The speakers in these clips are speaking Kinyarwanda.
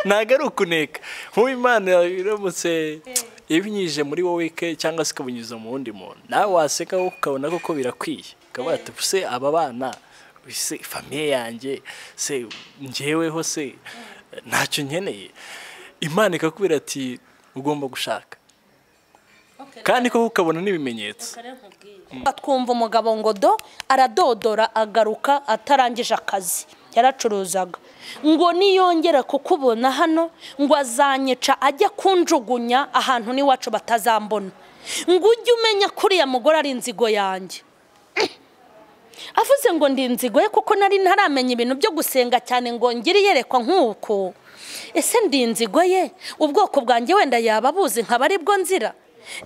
ntabwo ari ukuneka nk'ubu imana iramutse ibinyujije muri wowe ke cyangwa se ikabinyuza mu wundi muntu nawe waseka wowe ukabona koko birakwiye ukaba watupa se aba bana se famiye yanjye se ngeweho se ntacyo nkeneye imana ikakubwira ati ugomba gushaka kandi koko ukabona n'ibimenyetso twumva umugabo ngo do aradodora agaruka atarangije akazi yaracuruzaga ngo niyongera kukubona hano ngo azanyica ajya kunjugunya ahantu n'iwacu batazambona ngo ujye umenya ko uriya mugore ari inzigo yanjye avuze ngo ndi inzigo ye kuko nari ntaramenya ibintu byo gusenga cyane ngo ngire iyerekwa nk'uko ese ndi inzigo ye ubwoko bwanjye wenda yaba abuzi nkaba aribwo nzira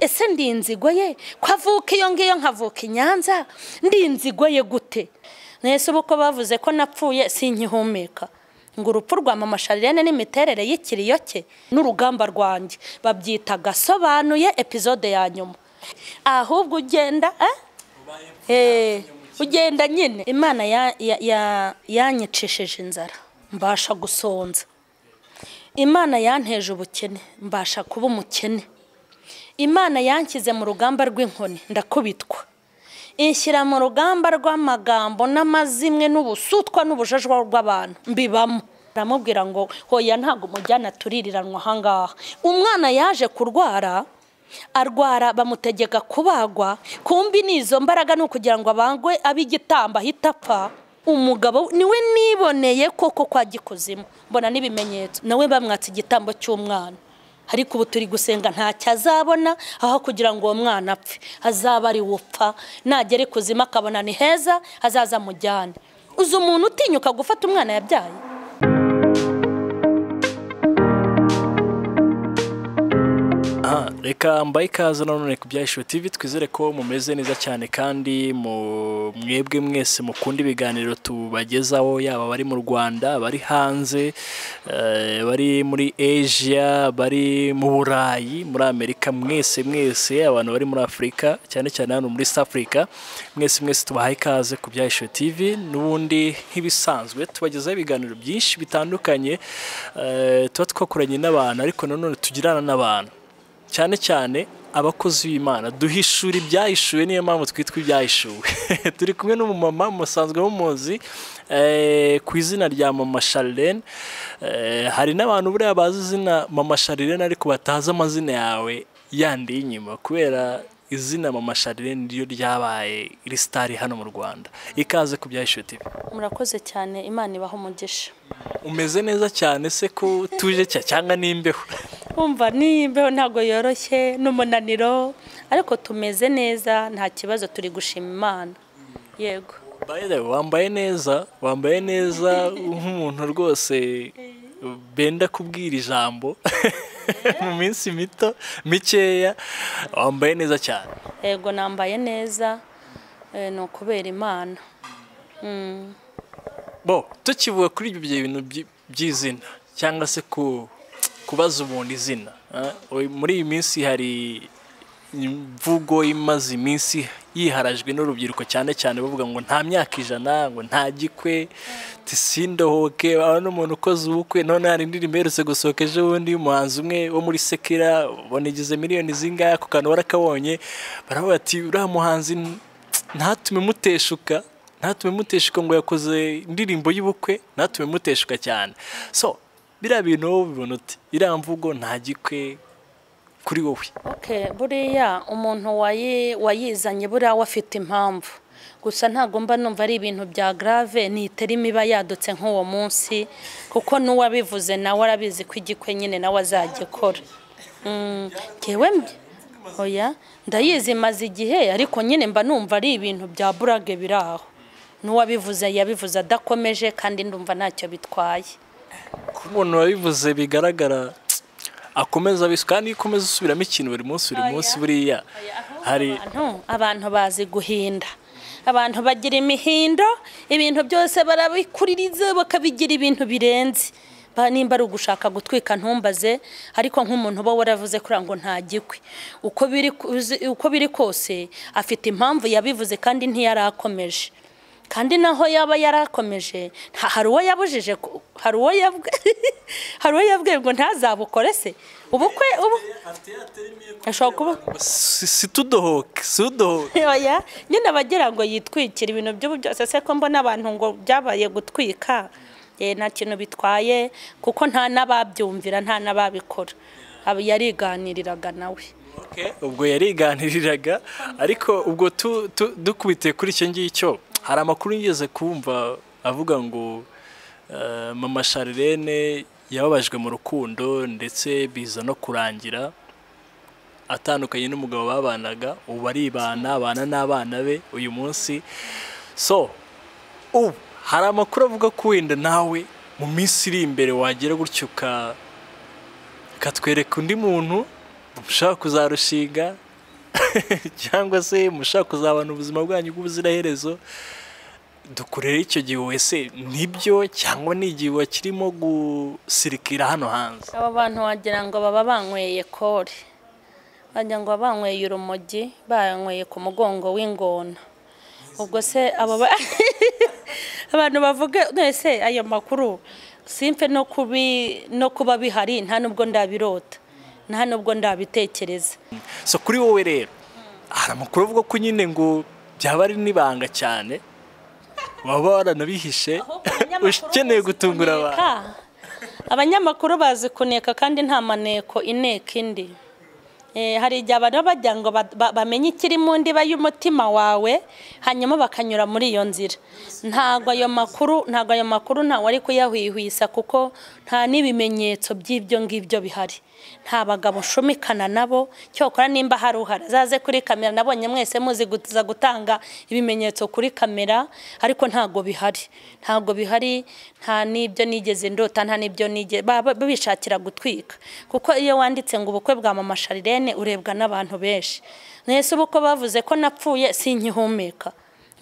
ese ndi inzigo ye ko avuka iyo ngiyo nkavuka i nyanza ndi inzigo ye gute mwese ubu ko bavuze ko napfuye sinkihumeka ngo urupfu rwa mama sharirene n'imiterere y'ikiriyo cye n'urugamba rwanjye babyita gasobanuye epizode ya nyuma ahubwo ugenda eh? Eh, ugenda nyine imana ya- ya- ya- yanyicishije inzara mbasha gusonza imana yanteje ubukene mbasha kuba umukene imana yanshyize mu rugamba rw'inkoni ndakubitwa inshyira mu rugamba rw'amagambo n'amazimwe n'ubusutwa n'ubujajwa rw'abantu mbibamo aramubwira ngo hoya ntabwo umujyana tuririranwa ahangaha umwana yaje kurwara arwara bamutegeka kubagwa kumbi ni izo mbaraga ni ukugira ngo abangwe ab'igitamba ahita apfa umugabo niwe niboneye koko kwa gikuzimu mbona n'ibimenyetso nawe bamwatse igitambo cy'umwana ariko ubu turi gusenga ntacyo azabona aho kugira ngo uwo mwana apfe azaba ari upfa nagera ikuzimu akabona ni heza azaza amujyane uzi umuntu utinyuka gufata umwana yabyaye aha reka mbaye ikaze nanone ku bya Issue TV twizere ko mumeze neza cyane kandi mu- mwebwe mwese mukunda ibiganiro tubagezaho yaba abari mu rwanda abari hanze eh, bari muri asia bari mu burayi muri amerika mwese mwese abantu bari muri afurika cyane cyane hano muri south africa mwese mwese tubahaye ikaze ku bya Issue TV n'ubundi nk'ibisanzwe tubagezaho ibiganiro byinshi bitandukanye eh, tuba twakoranye n'abantu ariko nanone tugirana n'abantu cyane cyane abakozi b'imana duhishura ibyahishuwe niyo mpamvu twitwa ibyahishuwe turi kumwe n'umumama musanzwe mumuzi eh, ku izina rya mama Charlene Eh, hari n'abantu buriya bazi izina mama Charlene ariko batazi amazina yawe yandi y'inyuma kubera izina mama Charlene niryo ryabaye risitari hano mu Rwanda ikaze ku byahishuwe TV murakoze cyane imana ibaha umugisha umeze neza cyane se ko tuje cya cyangwa n'imbeho Umva nimbeho ntabwo yoroshye n'umunaniro ariko tumeze neza nta kibazo turi gushima imana yego By the way, wambaye neza wambaye neza nk'umuntu rwose benda kubwira ijambo mu minsi mito mikeya wambaye neza cyane yego nambaye neza eh, ni ukubera imana Mm. bo tukivuga kuri ibyo bintu by- by'izina cyangwa se ku kubaza umuntu izina eh, oy- muri iyi minsi hari imvugo imaze iminsi yiharajwe n'urubyiruko cyane cyane bavuga ngo nta myaka ijana ngo nta gikwe tisindohoke aba n'umuntu ukoze ubukwe none hari indirimbo iherutse gusohoka ejo bundi y'umuhanzi umwe wo muri sekera bonigize miliyoni zingahe ako kantu warakabonye baravuga ati uriya muhanzi ntatume muteshuka ntatume muteshuka ngo yakoze indirimbo y'ubukwe ntatume muteshuka cyane so biriya bintu wowe ubibona uti iriya mvugo nta gikwe kuri wowe okay buriya umuntu wayi- wayizanye buriya we afite impamvu gusa ntabwo mba numva ari ibintu bya grave niterima iba yadutse nk'uwo munsi kuko n'uwabivuze nawe arabizi ko igikwe nyine nawe azagikora Mm, njyewe mbi- oya ndayizi maze igihe ariko nyine mba numva ari ibintu bya burage biri aho n'uwabivuze yabivuze adakomeje kandi ndumva ntacyo bitwaye ko umuntu wabivuze bigaragara akomeza abiswe kandi iyo ukomeza usubiramo ikintu buri munsi buri munsi buriya hari abantu abantu bazi guhinda abantu bagira imihindo ibintu byose barabikuririza bakabigira ibintu birenze Ba- nimba ari ugushaka gutwika ntumbaze ariko nk'umuntu uba waravuze kuri ngo nta gikwe uko biri ku- uzi- uko biri kose afite impamvu yabivuze kandi ntiyarakomeje kandi naho yaba yarakomeje nta- hari uwo yabujije ku- hari uwo yabwe hari uwo yabwiye ngo ntazabukore se ubukwe ubu ashobora kuba Si- situdohoke situdohoke oya nyine abagira ngo yitwikire ibintu by'ubu byose se ko mbona abantu ngo byabaye gutwika eh, nta kintu bitwaye kuko nta n'ababyumvira nta n'ababikora Aba- yariganiriraga nawe Okay, ubwo yariganiriraga ariko ubwo tu- tu- dukubitiye kuri icyo ngicyo hari amakuru yigeze kumva avuga ngo eh, mama Charlene yababajwe mu rukundo ndetse biza no kurangira atandukanye n'umugabo babanaga ubu aribana abana n'abana be uyu munsi so ubu hari amakuru avuga ko wenda nawe mu minsi iri imbere wagera gutyo uka katwereka undi muntu mushaka kuzarushinga cyangwa se mushaka kuzabana ubuzima bwanyu bw'ubuziraherezo dukorere icyo gihe wese nibyo cyangwa ni igihe wakirimo gusirikira hano hanze aba bantu wagira ngo baba banyweye kore wagira ngo baba banyweye urumogi banyweye ku mugongo w'ingona ubwo se abo ba- abantu bavuga ese ayo makuru simfe no kubi no kuba bihari nta nubwo ndabirota nta nubwo ndabitekereza so kuri wowe rero hari amakuru avuga ko nyine ngo byaba ari n'ibanga cyane waba waranabihishe ukeneye gutungura abantu abanyamakuru bazi kuneka kandi nta maneko ineka indi Eh, hari igihe abantu baba bagira ngo ba- ba- bamenye ikiri mu ndiba y'umutima wawe hanyuma bakanyura muri iyo nzira ntabwo ayo makuru ntabwo ayo makuru ntawe ari kuyahwihwisa kuko nta n'ibimenyetso by'ibyo ngibyo bihari nta bagabo nshumikana nabo cyokora nimba hari uhari azaze kuri kamera nabonye mwese muzi guza gutanga ibimenyetso kuri kamera ariko ntabwo bihari ntabwo bihari nta n'ibyo nigeze ndota nta n'ibyo nigeze baba bishakira gutwika kuko iyo wanditse ngo ubukwe bwa mama Charlene urebwa n'abantu benshi mwese ubu ko bavuze ko napfuye sinkihumeka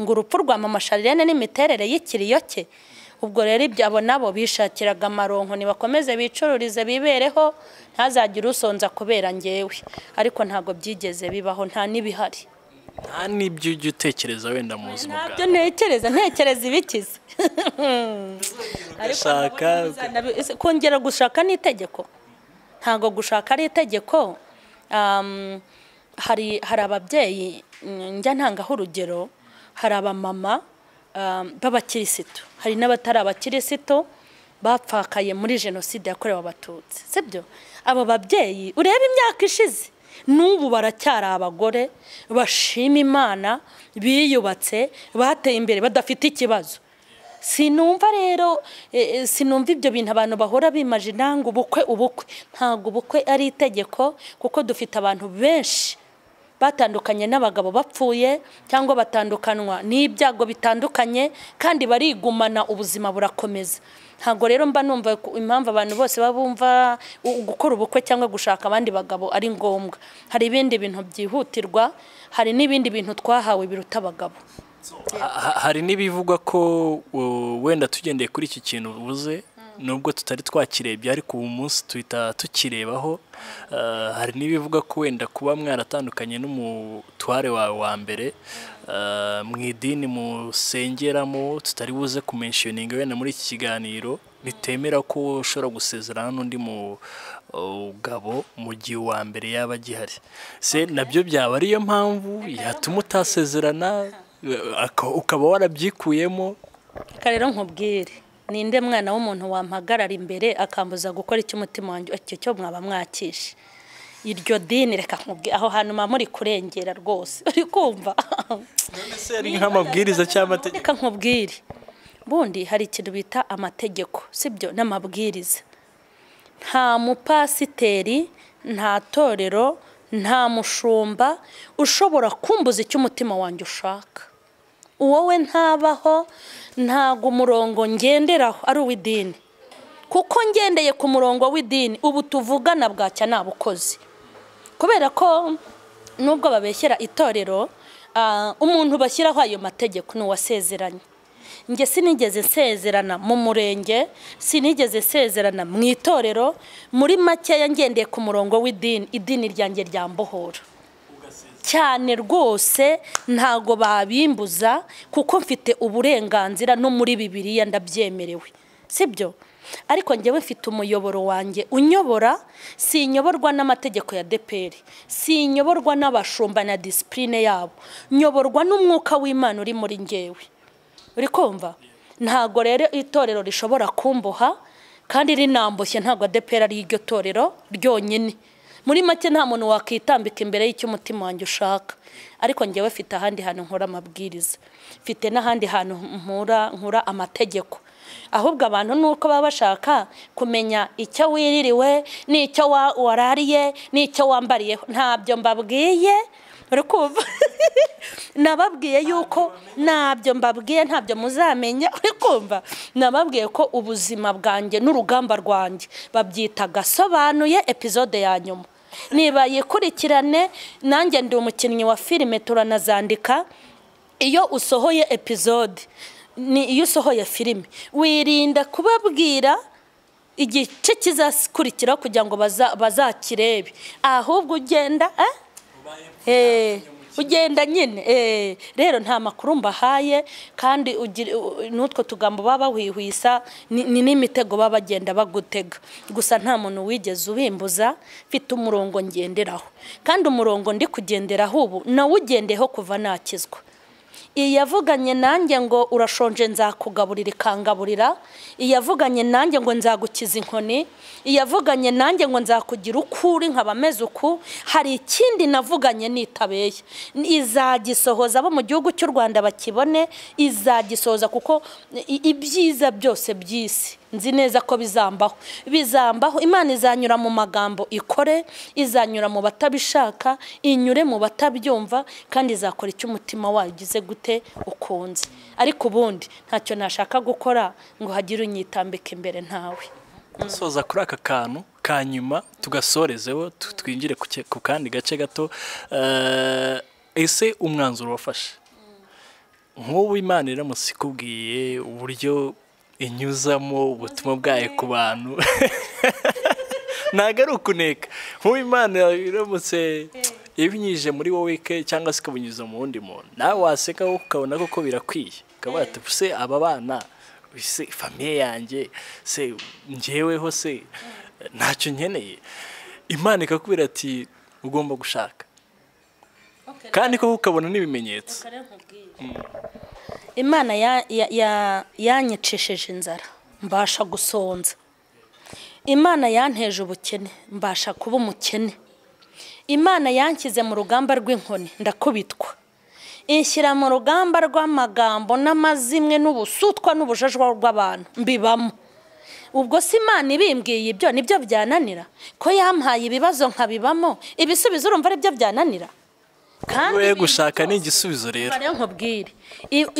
ngo urupfu rwa mama Charlene n'imiterere y'ikiriyo cye ubwo rero ibyo abo nabo bishakiraga amaronko ntibakomeze bicururize bibereho ntazagire usonza kubera ngewe ariko ntabwo byigeze bibaho nta n'ibihari nta n'ibyo ujya utekereza wenda mu buzima bwawe ntabyo ntekereza ntekereza ibikize ugashaka Nabi- ese kongera gushaka ni itegeko ntabwo gushaka ari itegeko Um, hari hari ababyeyi mm, njya ntangaho urugero hari abamama um, b'abakirisitu hari n'abatari abakirisitu bapfakaye muri jenoside yakorewe abatutsi sibyo abo babyeyi ureba imyaka ishize n'ubu baracyari abagore bashima imana biyubatse bateye imbere badafite ikibazo sinumva rero eh, eh, sinumva ibyo bintu abantu bahora bimajina ngo ubukwe ubukwe ntabwo ubukwe ari itegeko kuko dufite abantu benshi batandukanye n'abagabo bapfuye cyangwa batandukanwa n'ibyago bitandukanye kandi barigumana ubuzima burakomeza ntabwo rero mba numva ku- impamvu abantu bose baba bumva u- gukora ubukwe cyangwa gushaka abandi bagabo ari ngombwa hari ibindi bintu byihutirwa hari n'ibindi bintu twahawe biruta abagabo Ha- ha- hari n'ibivugwa ko uh, wenda tugendeye kuri iki kintu uvuze nubwo tutari twakirebye ariko ubu munsi tuhita tukirebaho uh, hari n'ibivuga ko wenda kuba mwaratandukanye n'umutware wawe wa mbere uh, mu idini musengeramo tutari buze kumenshiyoninga wenda muri iki kiganiro bitemera ko ushobora gusezerana n'undi mugabo mu gihe uwa mbere yaba agihari se nabyo byaba ariyo mpamvu yatuma utasezerana Aka- ukaba warabyikuyemo Reka rero nkubwire ninde mwana w'umuntu wampagarara imbere akambuza gukora icyo umutima wanjye icyo cyo mwaba mwakishe iryo dini reka nkubwire aho hantu muba muri kurengera rwose uri kumva ari nk'amabwiriza cy'amategeko reka nkubwire bundi hari ikintu bita amategeko sibyo n'amabwiriza nta mupasiteri nta torero nta mushumba ushobora kumbuza icyo umutima wanjye ushaka uwowe ntabaho ntabwo umurongo ngenderaho ari uw'idini kuko ngendeye ku murongo w'idini ubu tuvugana bwacya nta bukozi kubera ko nubwo babeshyera itorero ah, umuntu bashyiraho ayo mategeko ni uwasezeranye njye sinigeze nsezerana mu murenge sinigeze nsezerana mu itorero muri makeya ngendeye ku murongo w'idini idini ryanjye ryambohora cyane rwose ntago babimbuza kuko mfite uburenganzira no muri bibiriya ndabyemerewe sibyo ariko njyewe mfite umuyoboro wanjye unyobora sinyoborwa n'amategeko ya deperi sinyoborwa n'abashumba na disipurine yabo nyoborwa n'umwuka w'imana uri muri ngewe uri kumva ntago rero itorero rishobora kumboha kandi rinamboshye ntabwo deperi ari iryo torero ryonyine muri make nta muntu wakitambika imbere y'icyo umutima wanjye ushaka ariko njyewe mfite ahandi hantu nkora amabwiriza mfite n'ahandi hantu nkura amategeko ahubwo abantu nuko baba bashaka kumenya icyo wiririwe n'icyo warariye n'icyo wambariyeho ntabyo mbabwiye kumva nababwiye yuko ntabyo mbabwiye ntabyo muzamenya kumva nababwiye ko ubuzima bwanjye n'urugamba rwanjye babyita gasobanuye epizode ya nyuma niba yikurikirane nanjye ndi umukinnyi wa filime turanazandika iyo usohoye epizode ni iyo usohoye filime wirinda kubabwira igice kizakurikiraho kugira ngo bazakirebe ahubwo ugenda ugenda nyine rero nta makuru mbahaye kandi n'utwo tugambo baba bawihwisa ni n'imitego baba bagenda bagutega gusa nta muntu wigeze ubimbuza mfite umurongo ngenderaho kandi umurongo ndi kugenderaho ubu nawugendeho kuva nakizwa iyavuganye nanjye ngo urashonje nzakugaburira ikangaburira iyavuganye nanjye ngo nzagukiza inkoni iyavuganye nanjye ngo nzakugira uko uri nkaba ameze uku hari ikindi navuganye nitabeye izagisohoza abo mu gihugu cy'u rwanda bakibone izagisohoza kuko ibyiza byose by'isi nzi neza ko bizambaho bizambaho imana izanyura mu magambo ikore izanyura mu batabishaka inyure mu batabyumva kandi izakora icyo umutima wayo ugize gute ukunze ariko ubundi ntacyo nashaka gukora ngo hagire unyitambike imbere ntawe dusoza kuri aka kantu ka nyuma tugasorezeho twinjire ku kandi gace gato ese umwanzuro wafashe nk'ubu imana iramutse ikubwiye uburyo inyuzamo ubutumwa bwayo ku bantu ntabwo ari ukuneka nk'ubu imana iramutse ibinyujije muri wowe ke cyangwa se ikabunyuza mu wundi muntu nawe waseka ukabona koko birakwiye ukaba se aba bana se famiye yanjye se ngeweho se ntacyo nkeneye imana ikakubwira ati ugomba gushaka kandi koko ukabona n'ibimenyetso imana yanyicishije inzara mbasha gusonza imana yanteje ubukene mbasha kuba umukene imana yanshyize mu rugamba rw'inkoni ndakubitwa inshyira mu rugamba rw'amagambo n'amazimwe n'ubusutwa n'ubujajwa rw'abantu mbibamo ubwo si imana ibimbwiye ibyo nibyo byananira ko yampaye ibibazo nkabibamo ibisubizo urumva aribyo byananira we gushaka ni igisubizo rero nkubwire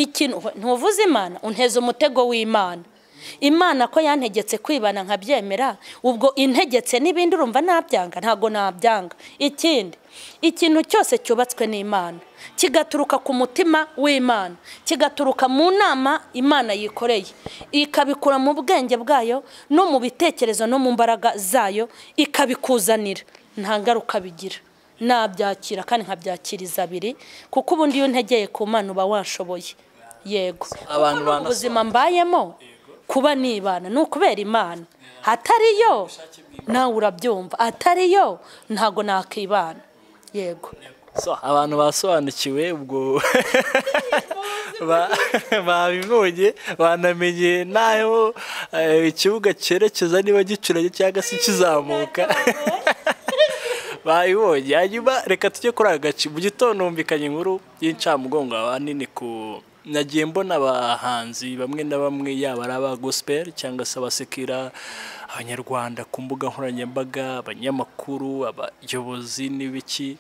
ikintu ntuvuze imana unteze umutego w'imana imana ko yantegetse kwibana nkabyemera ubwo integetse n'ibindi urumva nabyanga ntabwo nabyanga ikindi ikintu cyose cyubatswe n'imana kigaturuka ku mutima w'imana kigaturuka mu nama imana yikoreye ikabikura mu bwenge bwayo no mu bitekerezo no mu mbaraga zayo ikabikuzanira nta ngaruka bigira nabyakira kandi nkabyakiriza abiri kuko ubundi iyo untegeye ku mana uba washoboye yego ubuzima mbayemo kuba nibana ni ukubera imana atariyo nawe urabyumva atariyo ntabwo nakibana yego abantu basobanukiwe ubwo babibonye banamenye n'aho ikibuga cyerekeza niba gicuranye cyangwa se kizamuka bayibonye hanyuma reka tujye kuri aka gace mu gitondo humvikanye inkuru y'incamugongo ahanini ku nagiye mbona abahanzi bamwe na bamwe yaba ari aba gospel cyangwa se abasekera abanyarwanda ku mbuga nkoranyambaga abanyamakuru abayobozi n'ibiki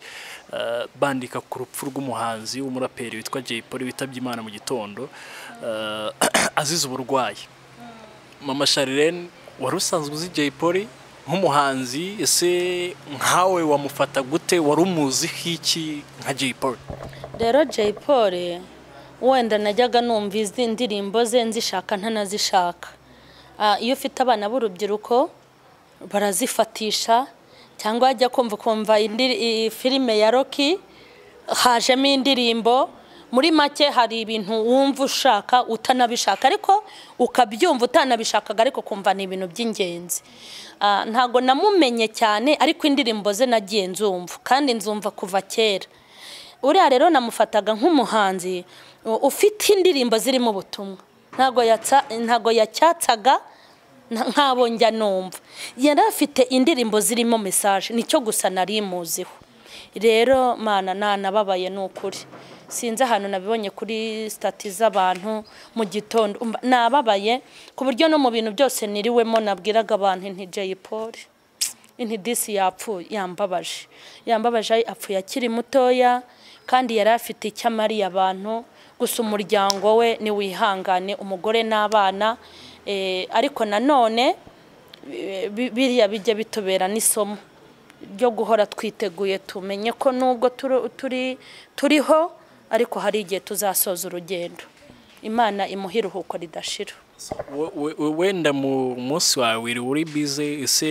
bandika ku rupfu rw'umuhanzi w'umuraperi witwa Jay Polly witabye imana mu gitondo azize uburwayi mama Sharirene wari usanzwe uzi Jay Polly nk'umuhanzi ese nkawe wamufata gute wari umuzi hiki nka Jay Polly rero Jay Polly wenda najyaga numva izi ndirimbo ze nzishaka ntanazishaka iyo ufite abana b'urubyiruko barazifatisha cyangwa wajya kumva kumva filime ya roki hajemo indirimbo muri make hari ibintu wumva ushaka utanabishaka ariko ukabyumva utanabishakaga ariko ukumva ni ibintu by'ingenzi Ah, ntago namumenye cyane ariko indirimbo ze nagiye nzumva kandi nzumva kuva kera uriya rero namufataga nk'umuhanzi u- ufite indirimbo zirimo ubutumwa ntago yatsa- ntago yacyatsaga nta- nk'abo njya numva yari afite indirimbo zirimo mesaje nicyo gusa nari muziho rero mana nanababaye ni ukuri sinzi ahantu nabibonye kuri sitati z'abantu mu gitondo umva- nababaye ku buryo no mu bintu byose niriwemo nabwiraga abantu nti Jay Polly intidisi yapfuye yambabaje yambabaje apfuye akiri mutoya kandi yari afite icyo amariye abantu gusa umuryango we niwihangane umugore n'abana Eh, ariko nanone bi- bi- biriya bijya bitubera n'isomo ryo guhora twiteguye tumenye ko nubwo turi- turi turiho ariko hari igihe tuzasoza urugendo imana imuha iruhuko ridashira We- we- we- wenda mu munsi wawe wiri uri bize ese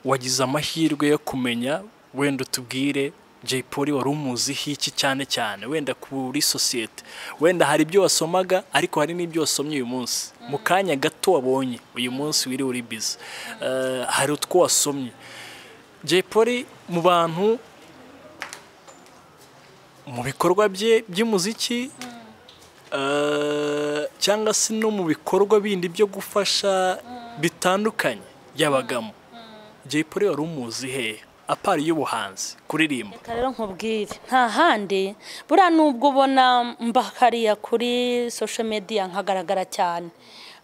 wagize amahirwe yo kumenya wenda utubwire Jay Polly wari umuziho iki cyane cyane wenda kuri sosiyete wenda hari ibyo wasomaga ariko hari n'ibyo wasomye uyu munsi mu kanya gato wabonye uyu munsi wiri uri bize Eh, hari utwo wasomye Jay Polly mu bantu mu bikorwa bye by'umuziki eh, cyangwa se no mu bikorwa bindi byo gufasha bitandukanye yabagamo Jay Polly wari umuzi hehe apari y'ubuhanzi kuririmba Reka rero nkubwire nta handi buriya nubwo ubona mbakariya kuri social media nkagaragara cyane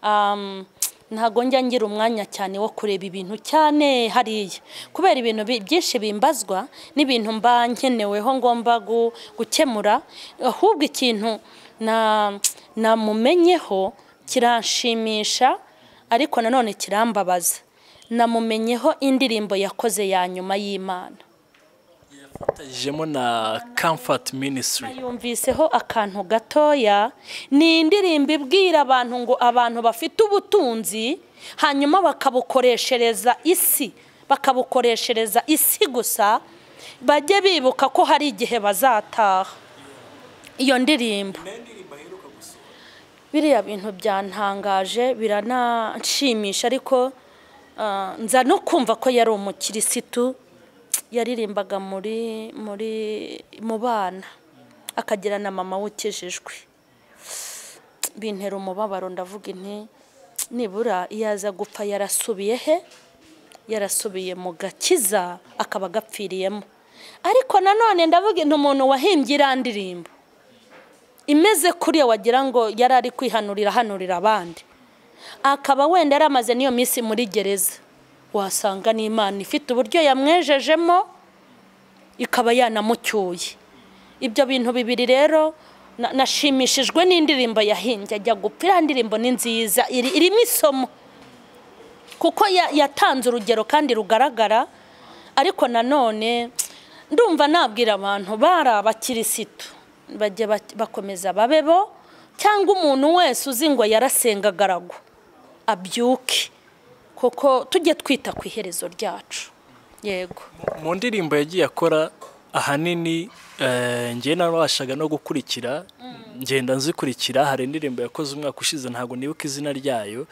Um, ntago njya ngira umwanya cyane wo kureba ibintu cyane hariya kubera ibintu bi- byinshi bimbazwa n'ibintu mba nkeneweho ngomba gu- gukemura ahubwo ikintu na- namumenyeho kiranshimisha ariko nanone kirambabaza namumenyeho indirimbo yakoze ya nyuma y'imana yafatanyijemo na Comfort Ministry yumviseho akantu gatoya ni indirimbo ibwira abantu ngo abantu bafite ubutunzi hanyuma bakabukoreshereza isi bakabukoreshereza isi gusa bajye bibuka ko hari igihe bazataha iyo ndirimbo biriya bintu byantangaje birananshimisha ariko ah, nza no kumva ko yari umukirisitu yaririmbaga muri muri mu bana akagira na mama wukijijwe bintera umubabaro ndavuga inti nibura iyo aza gupfa yarasubiye he yarasubiye mu gakiza akaba agapfiriyemo ariko nanone ndavuga inti umuntu wahimbye iriya ndirimbo imeze kuriya wagira ngo yari ari kwihanurira ahanurira abandi akaba wenda yaramaze n'iyo minsi muri gereza wasanga n'imana ifite uburyo yamwejejemo ikaba yanamucyuye ibyo bintu bibiri rero na- nashimishijwe n'indirimbo yahimbye ajya gupfa iriya ndirimbo ni nziza iri- irimo isomo kuko ya- yatanze urugero kandi rugaragara ariko nanone ndumva nabwira abantu bari abakirisitu bajya bak- bakomeza babe bo cyangwa umuntu wese uzi ngo yarasengaga aragwa abyuke kuko tujye twita ku iherezo ryacu yego mu ndirimbo yagiye akora ahanini eh, njye narabashaga no gukurikira ngenda nzikurikira hari indirimbo yakoze umwaka ushize ntabwo nibuka izina ryayo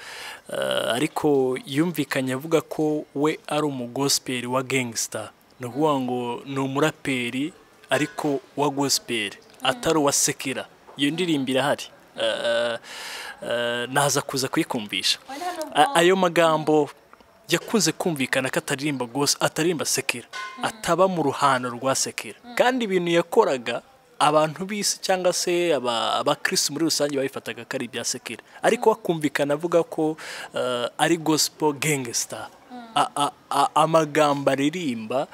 eh, ariko yumvikanye avuga ko we ari umugosiperi wa gangster ni ukuvuga ngo ni umuraperi ariko wa gospel atari uwa sekera iyo ndirimbo irahari Eh, eh, naza kuza kuyikumvisha A- ayo magambo yakunze kumvikana ko ataririmba gose ataririmba sekera ataba mu ruhando rwa sekera kandi ibintu yakoraga abantu b'isi cyangwa se aba- abakirisitu muri rusange babifataga ko ari ibya sekera ariko bakumvikana avuga ko eh, ari gospel gangster A- a- a- amagambo aririmba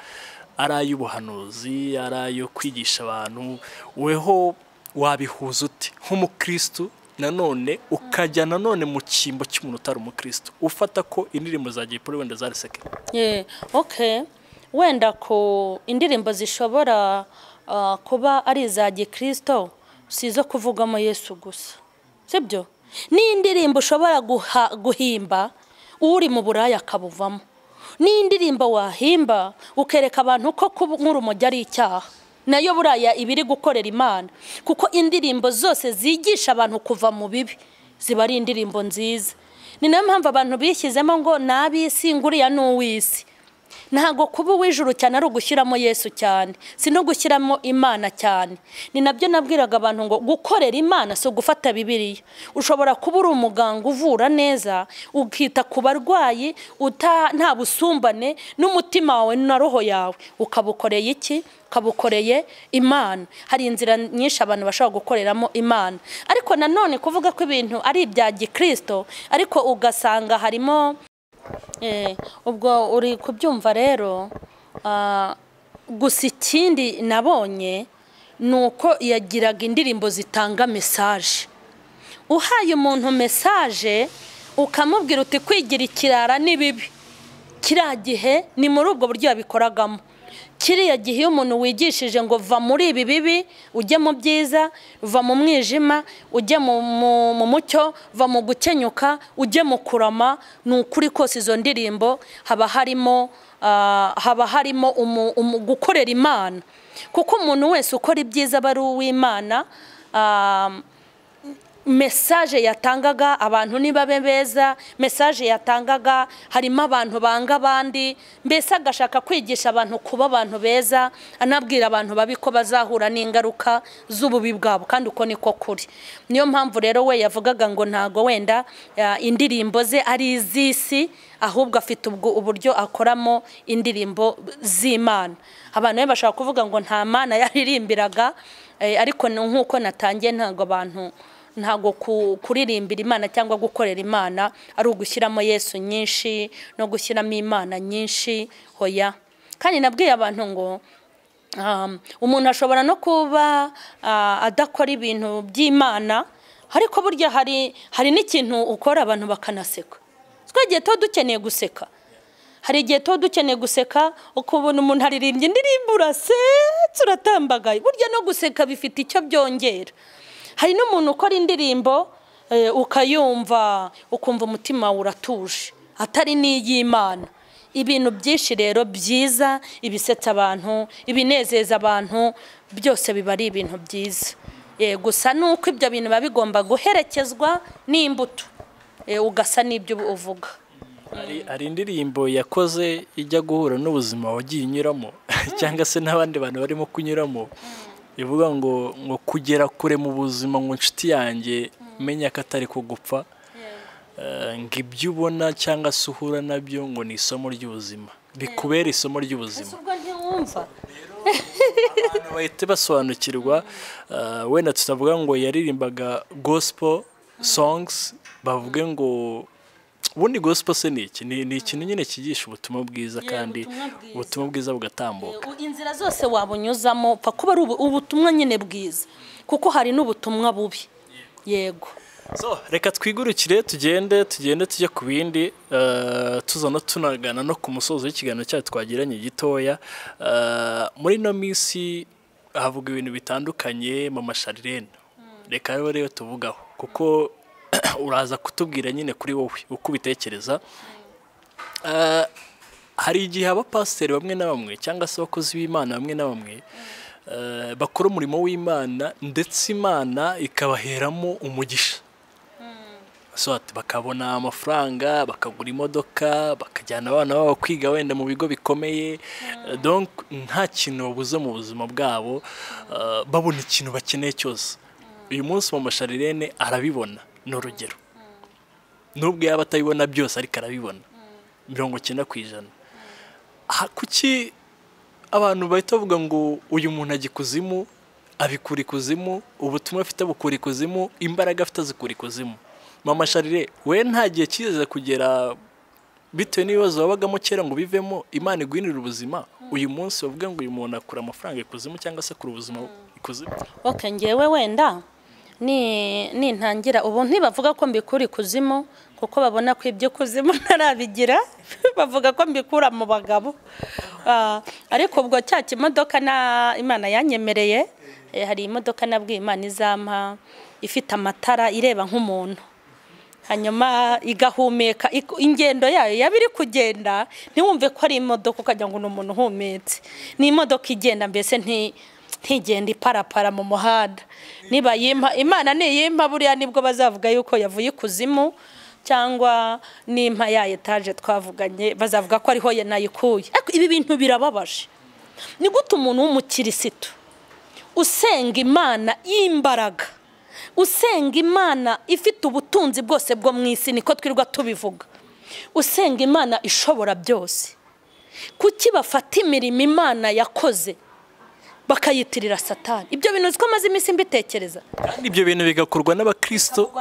ari ay'ubuhanuzi ari ayo kwigisha abantu weho wabihuza ute nk'umukirisitu nanone ukajya nanone mu cyimbo cy'umuntu utari umukirisitu ufata ko indirimbo za Jay Polly wenda zari seke Yeah, okay wenda ko indirimbo zishobora ah, kuba ari iza gikirisito si izo kuvugamo yesu gusa sibyo ni indirimbo ushobora guha- guhimba uri mu buraya akabuvamo ni indirimbo wahimba ukereka abantu ko kuba umujyi ari icyaha nayo buraya iba iri gukorera imana kuko indirimbo zose zigisha abantu kuva mu bibi ziba ari indirimbo nziza ni nayo mpamvu abantu bishyizemo ngo ni ab'isi nguriya ni uw'isi ntabwo kuba uw'ijuru cyane ari ugushyiramo yesu cyane si no gushyiramo imana cyane ni nabyo nabwiraga abantu ngo gukorera imana si ugufata bibiriya ushobora kuba uri umuganga uvura neza ukita ku barwayi uta- nta busumbane n'umutima wawe na roho yawe ukabukoreye iki ukabukoreye imana hari inzira nyinshi abantu bashobora gukoreramo imana ariko nanone kuvuga ko ibintu ari ibya gikirisito ariko ugasanga harimo Eh, ubwo uri kubyumva rero ah, gusa ikindi nabonye ni uko yagiraga indirimbo zitanga mesaje uhaye umuntu mesaje ukamubwira uti kwigira ikirara ni bibi kiriya gihe ni muri ubwo buryo yabikoragamo kiriya gihe iyo umuntu wigishije ngo va muri ibi bibi ujye mu byiza va mu mwijima ujye mu- mu- mu mucyo va mu gukenyuka ujye mu kurama ni ukuri kose izo ndirimbo haba harimo ah, haba harimo umu- umu- gukorera imana kuko umuntu wese ukora ibyiza aba ari uw'imana ah, mesaje yatangaga abantu niba be beza mesaje yatangaga harimo abantu banga abandi mbese agashaka kwigisha abantu kuba abantu beza anabwira abantu babi ko bazahura n'ingaruka z'ububi bwabo kandi uko niko kuri niyo mpamvu rero we yavugaga ngo ntago wenda ya, indirimbo ze ari iz'isi ahubwo afite ubwo uburyo akoramo indirimbo z'imana abantu be bashobora kuvuga ngo nta mana yaririmbiraga eh, ariko ni nk'uko natangiye ntabwo abantu ntabwo ku- kuririmbira imana cyangwa gukorera imana ari ugushyiramo yesu nyinshi no gushyiramo imana nyinshi hoya kandi nabwiye abantu ngo um, umuntu ashobora no kuba ah, adakora ibintu by'imana ariko burya hari hari n'ikintu ukora abantu bakanaseka twagiye tuba dukeneye guseka hari igihe tuba dukeneye guseka ukabona umuntu aririmbye indirimbo urasetse uratambagaye burya no guseka bifite icyo byongera hari n'umuntu ukora indirimbo eh, ukayumva ukumva umutima wawe uratuje atari n'iy'imana ibintu byinshi rero byiza ibisetsa abantu ibinezeza abantu byose biba ari ibintu byiza Eh, gusa ni uko ibyo bintu biba bigomba guherekezwa n'imbuto Eh, ugasa n'ibyo uvuga hari hari indirimbo yakoze ijya guhura n'ubuzima wagiye unyuramo cyangwa se n'abandi bantu barimo kunyuramo ivuga ngo ngo kugera kure mu buzima ngo inshuti yanjye menya ko atari ko gupfa Eh, ngo ibyo ubona cyangwa se uhura nabyo ngo ni isomo ry'ubuzima bikubera isomo ry'ubuzima ubwo ntiwumva abantu bahita basobanukirwa eh, wenda tutavuga ngo yaririmbaga gospel songs bavuge ngo ubundi gospel se ni iki ni ni ikintu nyine cyigisha ubutumwa bwiza kandi ubutumwa bwiza. ubutumwa bwiza bugatambuka U- inzira zose wabunyuzamo upfa kuba ari ubu- ubutumwa nyine bwiza kuko hari n'ubutumwa bubi yego so reka twigurukire tugende tugende tujye ku bindi eh, tuza no tunagana no ku musozo w'ikiganiro cyacu twagiranye gitoya Eh, muri ino minsi havuga ibintu bitandukanye mama sharirene reka rero rero tuvugaho kuko uraza kutubwira nyine kuri wowe uko ubitekereza Eh, hari igihe abapasiteri bamwe na bamwe cyangwa se abakozi b'imana bamwe na bamwe eh, bakora umurimo w'imana ndetse imana ikabaheramo umugisha so ati bakabona amafaranga bakagura imodoka bakajyana abana babo kwiga wenda mu bigo bikomeye Eh, donc nta kintu babuze mu buzima bwabo eh, babona ikintu bakeneye cyose uyu munsi mu masharirene arabibona ni urugero nubwo yaba atabibona byose ariko arabibona mirongo icyenda ku ijana aha kuki abantu bahita bavuga ngo uyu muntu ajya ikuzimu abikura ikuzimu ubutumwa afite abukura ikuzimu imbaraga afite azikura ikuzimu mama sharire we nta gihe kigeze kugera bitewe n'ibibazo wabagamo kera ngo bivemo imana iguhinire ubuzima uyu munsi bavuga ngo uyu muntu akura amafaranga ikuzimu cyangwa se akura ubuzima ikuzimu ok ngewe wenda ni- nintangira ubu ntibavuga ko mbikura ikuzimu kuko babona ko ibyo kuzimu ntarabigira bavuga ko mbikura mu bagabo Ah, ariko ubwo cya kimodoka na imana yanyemereye eh, hari imodoka nabwiye imana izampa ifite amatara ireba nk'umuntu hanyuma igahumeka ik- ingendo yayo yaba iri kugenda ntiwumve ko ari imodoka ukagira ngo ni umuntu uhumetse ni imodoka igenda mbese nti ntigenda iparapara mu muhanda niba yimpa imana niyimpa buriya nibwo bazavuga yuko yavuye ikuzimu cyangwa nimpa ya etaje twavuganye bazavuga ko ariho yanayikuye ariko ibi bintu birababaje ni gute umuntu w'umukirisitu usenga imana y'imbaraga usenga imana ifite ubutunzi bwose bwo mu isi niko twirirwa tubivuga usenga imana ishobora byose kuki bafata imirimo imana yakoze bakayitirira satani ibyo bintu ko amaze iminsi mbitekereza kandi ibyo bintu bigakorwa n'abakristo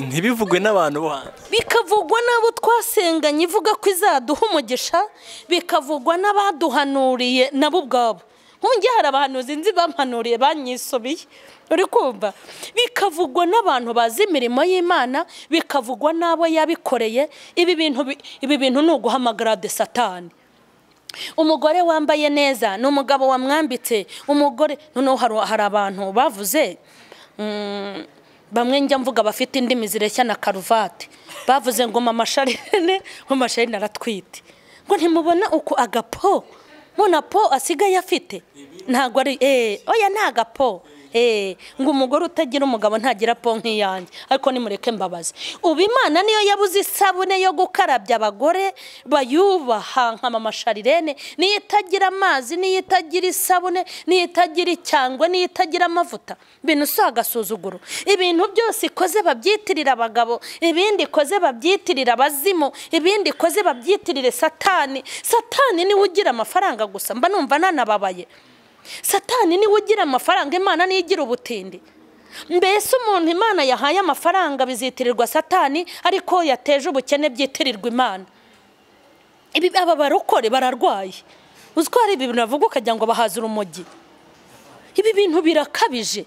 ntibivugwe n'abantu bo hanze bikavugwa n'abo twasenganye ivuga ko izaduha umugisha bikavugwa n'abaduhanuriye nabo ubwabo nk'ubu hari abahanuzi nzi bampanuriye banyisubiye uri kumva bikavugwa n'abantu bazi imirimo y'imana bikavugwa n'abo yabikoreye ibi bintu ibi bintu ni uguhamagara de satani umugore wambaye neza ni umugabo wamwambitse umugore noneho hari abantu bavuze bamwe njya mvuga bafite indimi zireshya na karuvati bavuze ngo mama sharine ngo masharine aratwite ngo ntimubona uku agapo mbona po asigaye afite ntabwo ari eee oya ni agapo eee ngo umugore utagira umugabo ntagira po nk'iyanjye ariko nimureke mbabazi ubu imana niyo yabuze isabune yo gukarabya abagore bayubaha nka mama sharirene niyo itagira amazi niyo itagira isabune niyo itagira icyangwe niyo itagira amavuta ibintu si agasuzuguro ibintu byose ikoze babyitirira abagabo ibindi ikoze babyitirira abazimu ibindi ikoze babyitirire satani satani niwe ugira amafaranga gusa mba numva nanababaye satani niwe ugira amafaranga imana niyo igira ubutindi mbese umuntu imana yahaye amafaranga bizitirirwa satani ariko yateje ubukene byitirirwa imana ibi aba barokore bararwaye uzi ko hari ibintu bavuga ukagira ngo bahaze urumogi ibi bintu birakabije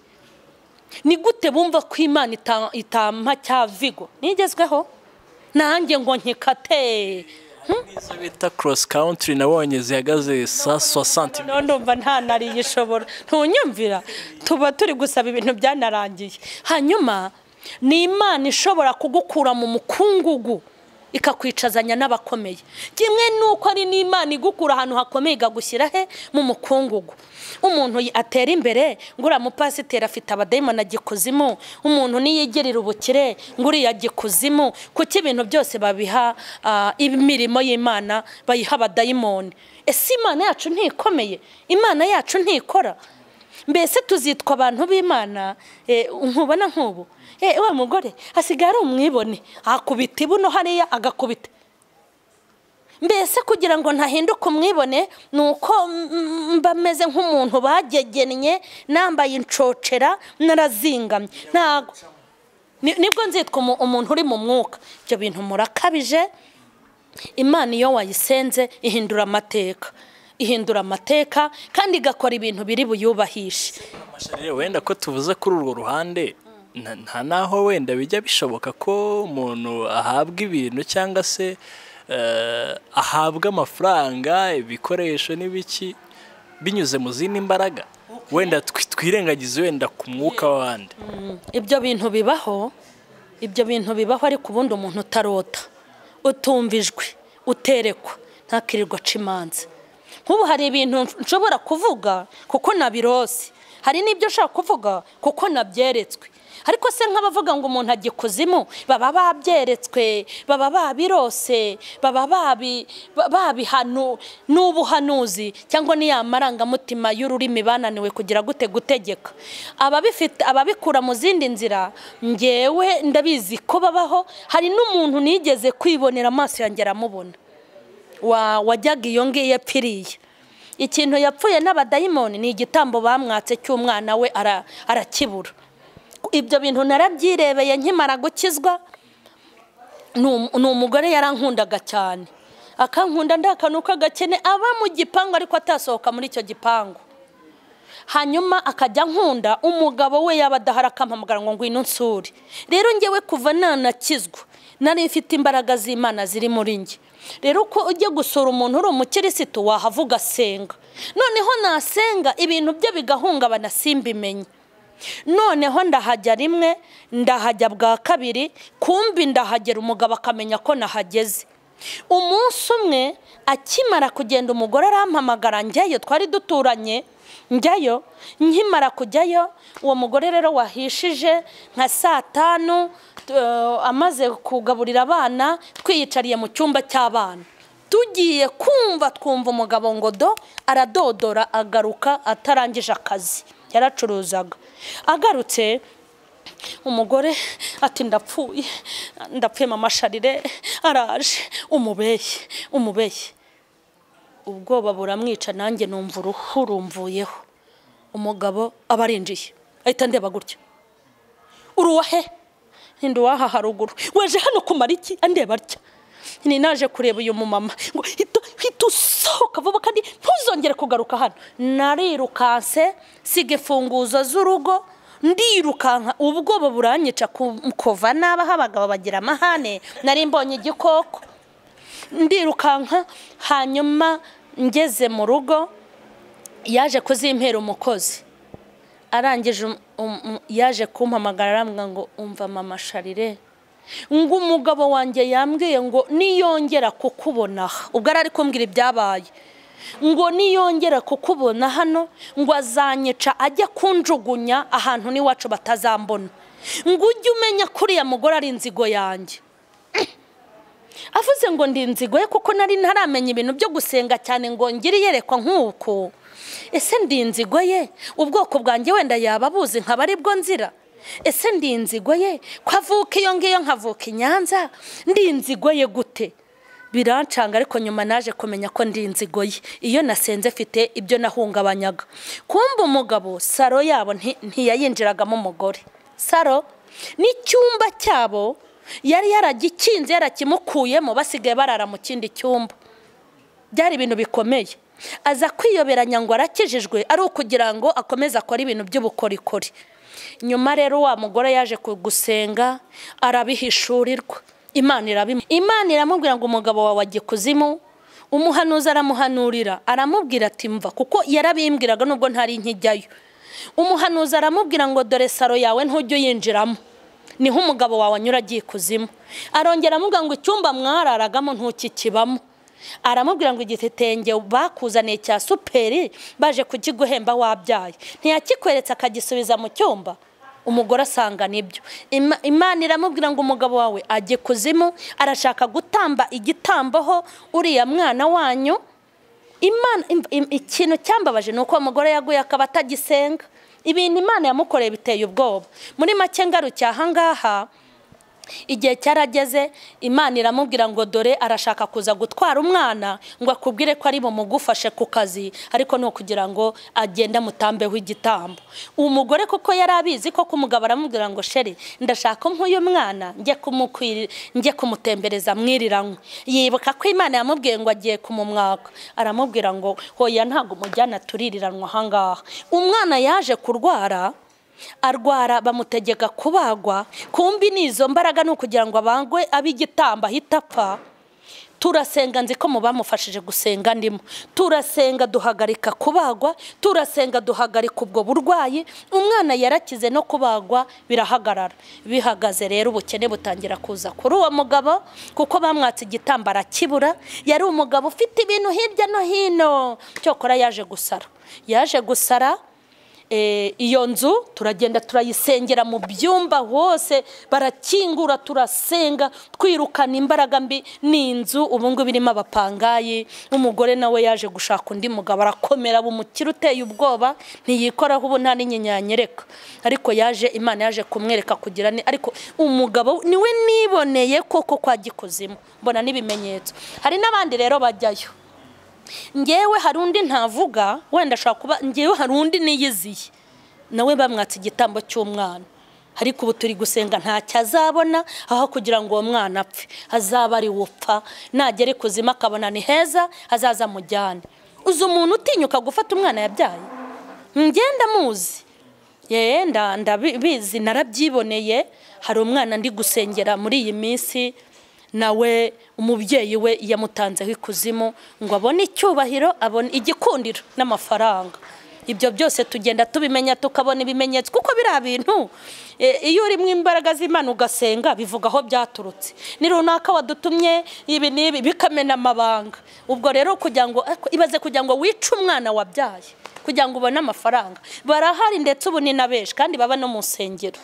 ni gute bumva ko imana itampa cya vigo nigezweho nanjye ngo nkikate izo bita cross country nabonye zihagaze sa soixante noneho ndumva nta nariyishobora ntunyumvira tuba turi gusaba ibintu byanarangiye hanyuma ni imana ishobora kugukura mu mukungugu ikakwicazanya n'abakomeye kimwe n'uko ari n'imana igukura ahantu hakomeye ikagushyira he mu mukungugu umuntu atera imbere ngo uriya mupasiteri afite abadayimoni agikuzimu umuntu niyigerera ubukire ngo uriya agikuzimu kuko ibintu byose babiha imirimo y'imana bayiha abadayimoni ese imana yacu ntikomeye imana yacu ntikora mbese tuzitwa abantu b'imana nkubona nk'ubu eee wa mugore asigaye ari umwibone akubita ibuno hariya agakubita mbese kugira ngo ntahinduke umwibone ni uko mba ameze nk'umuntu bagegennye nambaye inshocera narazingamye ntabwo nibwo nzitwa umuntu uri mu mwuka ibyo bintu murakabije imana iyo wayisenze ihindura amateka ihindura amateka kandi igakora ibintu biri buyubahishe wenda ko tuvuze kuri urwo ruhande nta naho wenda bijya bishoboka ko umuntu ahabwa ibintu cyangwa se ahabwa amafaranga ibikoresho n'ibiki binyuze mu zindi mbaraga wenda twirengagize wenda ku mwuka w'abandi ibyo bintu bibaho ibyo bintu bibaho ariko ubundi umuntu utarota utumvijwe uterekwa ntakirirwa aca imanza nk'ubu hari ibintu nshobora kuvuga kuko nabirose hari n'ibyo ushaka kuvuga kuko nabyeretswe ariko se nk'abavuga ngo umuntu ajya ikuzimu baba babyeretswe baba babirose baba babihanu n'ubuhanuzi cyangwa niya marangamutima y'ururimi bananiwe kugira gute gutegeka ababikura mu zindi nzira ngewe ndabizi ko babaho hari n'umuntu nigeze kwibonera amaso yanjye aramubona wajyaga iyo ngiyo yapfiriye ikintu yapfuye n'abadayimoni ni igitambo bamwatse cy'umwana we arakibura ibyo bintu narabyirebeye nkimara gukizwa ni umugore yarankundaga cyane akankunda ndakanuka agakene aba mu gipangu ariko atasohoka muri icyo gipangu hanyuma akajya nkunda umugabo we yaba adahari akampamagara ngo ngwino nsure rero ngewe kuva nanakizwa nari ifite imbaraga z'imana ziri muri njye rero uko ujya gusura umuntu uri umukirisitu wahavuga asenga noneho nasenga ibintu bye bigahungabana simbimenye noneho ndahajya rimwe ndahajya bwa kabiri kumbi ndahagera umugabo akamenya ko nahageze umunsi umwe akimara kugenda umugore arampamagara njyayo twari duturanye njyayo nkimara kujyayo uwo mugore rero wahishije nka saa tanu eh, amaze kugaburira abana twiyicariye mu cyumba cy'abana tugiye kumva twumva umugabo ngo do aradodora agaruka atarangije akazi yaracuruzaga agarutse umugore ati ndapfuye ndapfuye mama sharire araje umubeshye umubeshye ubwoba buramwica nanjye numva uruhu rumvuyeho umugabo aba arinjiye ahita ndeba gutya uruwa he ninde uwaha haruguru weje hano kumara iki andeba atya ni naje kureba uyu mumama ngo hita hita usohoka vuba kandi ntuzongere kugaruka hano narirukanse siga imfunguzo z'urugo ndirukanka ubwoba buranyica ku- kuva n'abaho abagabo bagira amahane nari mbonye igikoko ndirukanka hanyuma ngeze mu rugo yaje kuzimpera umukozi arangije um- um- um- yaje kumpamagara arambwira ngo umva mama sharire ngo umugabo wanjye yambwiye ngo niyongera kukubona aha ubwo yari ari kumbwira ibyabaye ngo niyongera kukubona hano ngo azanyica ajye kunjugunya ahantu n'iwacu batazambona ngo ujye umenya ko uriya mugore ari inzigo yanjye avuze ngo ndi inzigo ye kuko nari ntaramenya ibintu byo gusenga cyane ngo ngire iyerekwa nk'uku ese ndi inzigo ye ubwoko bwanjye wenda yaba abuzi nkaba aribwo nzira ese ndi inzigo ye ko avuka iyo ngiyo nkavuka i nyanza ndi inzigo ye gute birancanga ariko nyuma naje kumenya ko ndi inzigo ye iyo nasenze mfite ibyo nahungabanyaga kumva umugabo saro yabo nti- ntiyayinjiragamo umugore saro n'icyumba cyabo yari yaragikinze yarakimukuyemo basigaye barara mu kindi cyumba byari ibintu bikomeye aza kwiyoberanya ngo arakijijwe ari ukugira ngo akomeze akore ibintu by'ubukorikori nyuma rero wa mugore yaje ku- gusenga arabihishurirwa imana irabimu imana iramubwira ngo umugabo wawe ajye kuzimu umuhanuzi aramuhanurira aramubwira ati mva kuko yarabimbwiraga nubwo ntari nkijyayo umuhanuzi aramubwira ngo dore saro yawe ntujye uyinjiramo niho umugabo wawe anyura agiye ikuzimu arongera amubwira ngo icyumba mwararagamo ntukikibamo aramubwira ngo igitenge bakuzaniye cya superi baje kukiguhemba wabyaye ntiyakikweretse akagisubiza mu cyumba umugore asanga nibyo Ima- imana iramubwira ngo umugabo wawe ajye kuzimu arashaka gutamba igitamboho uriya mwana wanyu imana im- im- ikintu cyambabaje ni uko umugore yaguye akaba atagisenga ibintu imana yamukoreye biteye ubwoba muri make ngarukiye ahangaha igihe cyarageze imana iramubwira ngo dore arashaka kuza gutwara umwana ngo akubwire ko ari bumugufashe ku kazi ariko ni ukugira ngo agende amutambeho igitambo umugore kuko yari abizi ko umugabo aramubwira ngo sheri ndashaka nk'uyu mwana njye kumukwiri- njye kumutembereza mwiriranywe yibuka ko imana yamubwiye ngo agiye kumumwaka aramubwira ngo hoya ntabwo umujyana tuririranwa ahangaha umwana yaje kurwara arwara bamutegeka kubagwa kumbi n'izo mbaraga ni ukugira ngo abangwe ab'igitamba ahita apfa turasenga nzi ko mu bamufashije gusenga ndimo turasenga duhagarika kubagwa turasenga duhagarika ubwo burwayi umwana yarakize no kubagwa birahagarara bihagaze rero ubukene butangira kuza kuri uwo mugabo kuko bamwatse igitambo arakibura yari umugabo ufite ibintu hirya no hino cyokora yaje gusara yaje gusara Eh, iyo nzu turagenda turayisengera mu byumba hose barakingura turasenga twirukana imbaraga mbi ni inzu ubu ngubu irimo abapangayi umugore nawe yaje gushaka undi mugabo arakomera bumukira uteye ubwoba ntiyikoraho ubu nta n'inyinya yanyereka ariko yaje imana yaje kumwereka kugira ni ariko umugabo niwe niboneye koko kwa gikuzimu mbona n'ibimenyetso hari n'abandi rero bajyayo ngewe hari undi ntavuga wenda ashobora kuba ngewe hari undi niyiziye nawe bamwatse igitambo cy'umwana ariko ubu turi gusenga ntacyo azabona aho kugira ngo uwo mwana apfe azaba ari upfa nagera ikuzimu akabona ni heza azaza amujyane uzi umuntu utinyuka gufata umwana yabyaye ngenda muzi yewe nda- ndabizi narabyiboneye hari umwana ndi gusengera muri iyi minsi nawe umubyeyi we yamutanzeho ikuzimu ngo abone icyubahiro abone igikundiro n'amafaranga ibyo byose tugenda tubimenya tukabona ibimenyetso kuko biriya bintu eh, iyo urimo imbaraga z'imana ugasenga bivuga aho byaturutse ni runaka wadutumye ibi n'ibi bikamena amabanga ubwo rero kugira ngo ariko ibaze kugira ngo wice umwana wabyaye kugira ngo ubone amafaranga barahari ndetse ubu ni na benshi kandi baba no mu nsengero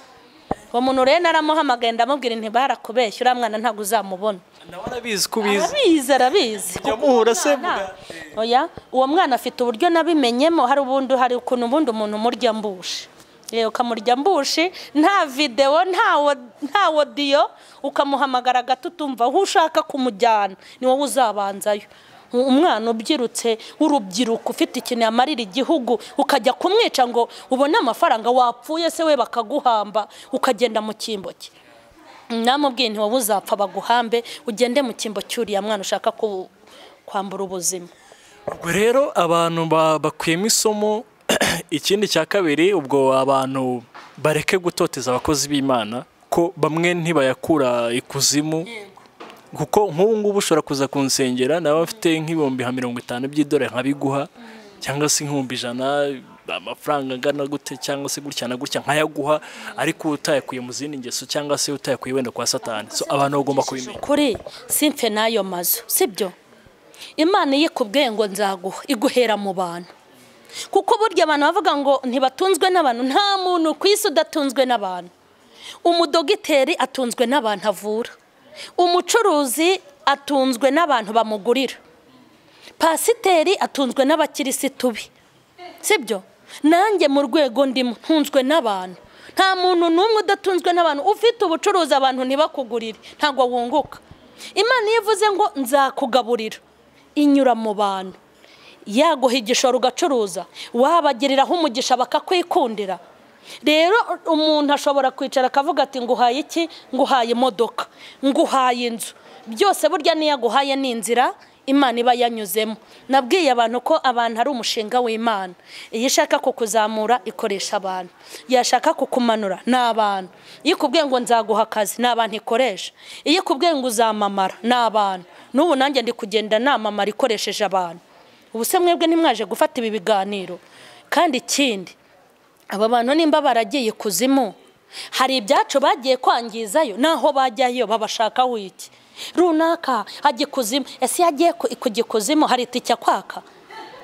uwo muntu rero naramuhamagaye ndamubwira inti barakubeshya uriya mwana ntabwo uzamubona nawe arabizi ko ubizi arabizi arabizi Jya muhura se Mwana, muga- oya uwo mwana afite uburyo nabimenyemo hari ubundi hari ukuntu ubundi umuntu umurya mbushi Yewe, ukamurya mbushi nta videwo nta wo- nta wodiyo ukamuhamagara gato utumva aho ushaka kumujyana ni wowe uzabanzayo U- umwana ubyirutse w'urubyiruko ufite ikintu yamarira igihugu ukajya kumwica ngo ubone amafaranga wapfuye se we bakaguhamba ukagenda mu cyimbo cye namubwiye nti wowe uzapfa baguhambe ugende mu cyimbo cy'uriya mwana ushaka ku- kwambura ubuzima ubwo rero abantu ba- bakuyemo isomo ikindi cya kabiri ubwo abantu bareke gutoteza abakozi b'imana ko bamwe ntibayakura ikuzimu kuko nk'ubu ngubu ushobora kuza kunsengera nawe afite nk'ibihumbi nka mirongo itanu by'idolari nkabiguha cyangwa se nk'ibihumbi ijana amafaranga angana gute cyangwa se gutya na gutya nkayaguha ariko utayakuye mu zindi ngeso cyangwa se utayakuye wenda kwa satani so abantu bagomba kubimenya kuri simfe n'ayo mazu sibyo imana iyo ikubwiye ngo nzaguha iguhera mu bantu kuko burya abantu bavuga ngo ntibatunzwe n'abantu nta muntu ku isi udatunzwe n'abantu umudogiteri atunzwe n'abantu avura umucuruzi atunzwe n'abantu bamugurira pasiteri atunzwe n'abakirisitu be sibyo nanjye mu rwego ndimo ntunzwe n'abantu nta muntu n'umwe udatunzwe n'abantu ufite ubucuruzi abantu ntibakugurire ntabwo wunguka imana iyo ivuze ngo nzakugaburira inyura mu bantu yaguha igishoro ugacuruza wabagiriraho umugisha bakakwikundira rero umuntu ashobora kwicara akavuga ati nguhaye iki nguhaye imodoka nguhaye inzu byose burya n'iyo aguhaye ni inzira imana iba yanyuzemo nabwiye abantu ko abantu ari umushinga w'imana iyo ishaka kukuzamura ikoresha abantu yashaka kukumanura ni abantu iyo ikubwiye ngo nzaguha akazi ni abantu ikoresha iyo ikubwiye ngo uzamamara ni abantu n'ubu nanjye ndi kugenda namamara ikoresheje abantu ubu se mwebwe ntimwaje gufata ibi biganiro kandi ikindi aba bantu nimba baragiye ikuzimu hari ibyacu bagiye kwangizayo naho bajyayo babashaka wiki runaka hajya ikuzimu ese iyo agiye ku- kujya ikuzimu hari itike kwaka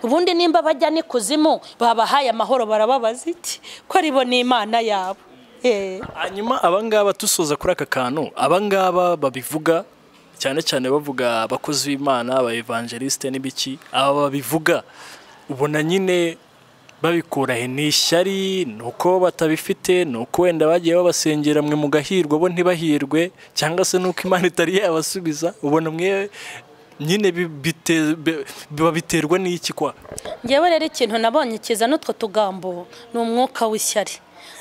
ubundi nimba bajya n'ikuzimu babahaye amahoro barababaza iki ko ribo ni imana yabo Eh. hanyuma abangaba dusoza kuri aka kantu abangaba babivuga cyane cyane bavuga abakozi b'imana abayevangelisite n'ibiki aba babivuga ubona nyine babikura he ni ishyari ni uko batabifite ni uko wenda bagiye babasengera mwe mugahirwa bo ntibahirwe cyangwa se nuko imana itari yabasubiza ubona mwe nyine bi- bite- bi- biba biterwa n'iki kwa ngewe rero ikintu nabonye kiza n'utwo tugambo ni umwuka w'ishyari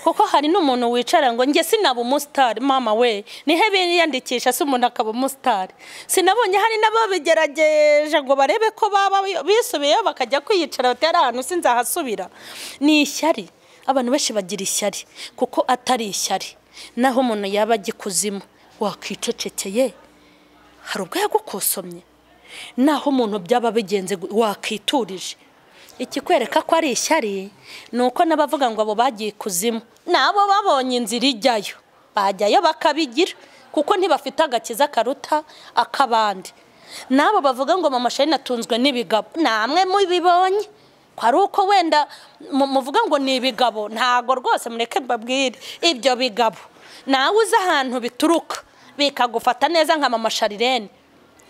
kuko hari n'umuntu wicara ngo njye sinaba umusitari mama we nihe biyandikisha se umuntu akaba umusitari sinabonye hari n'ababigerageje ngo barebe ko baba bisubiyeyo bakajya kwiyicara bati ari ahantu sinzahasubira ni ishyari abantu benshi bagira ishyari kuko atari ishyari naho umuntu yaba ajya ikuzimu wakwicecekeye hari ubwo yagukosomye naho umuntu byaba bigenze gu- wakwiturije ikikwereka ko ari ishyari ni uko n'abavuga ngo abo bagiye ikuzimu nabo babonye inzira ijyayo bajyayo bakabigira kuko ntibafite agakiza karuta ak'abandi n'abo bavuga ngo mama shari natunzwe n'ibigabo namwe mubibonye ko ari uko wenda mu- muvuga ngo ni ibigabo ntago rwose mureke mbabwire ibyo bigabo nawe uzi ahantu bituruka bikagufata neza nka mama sharirene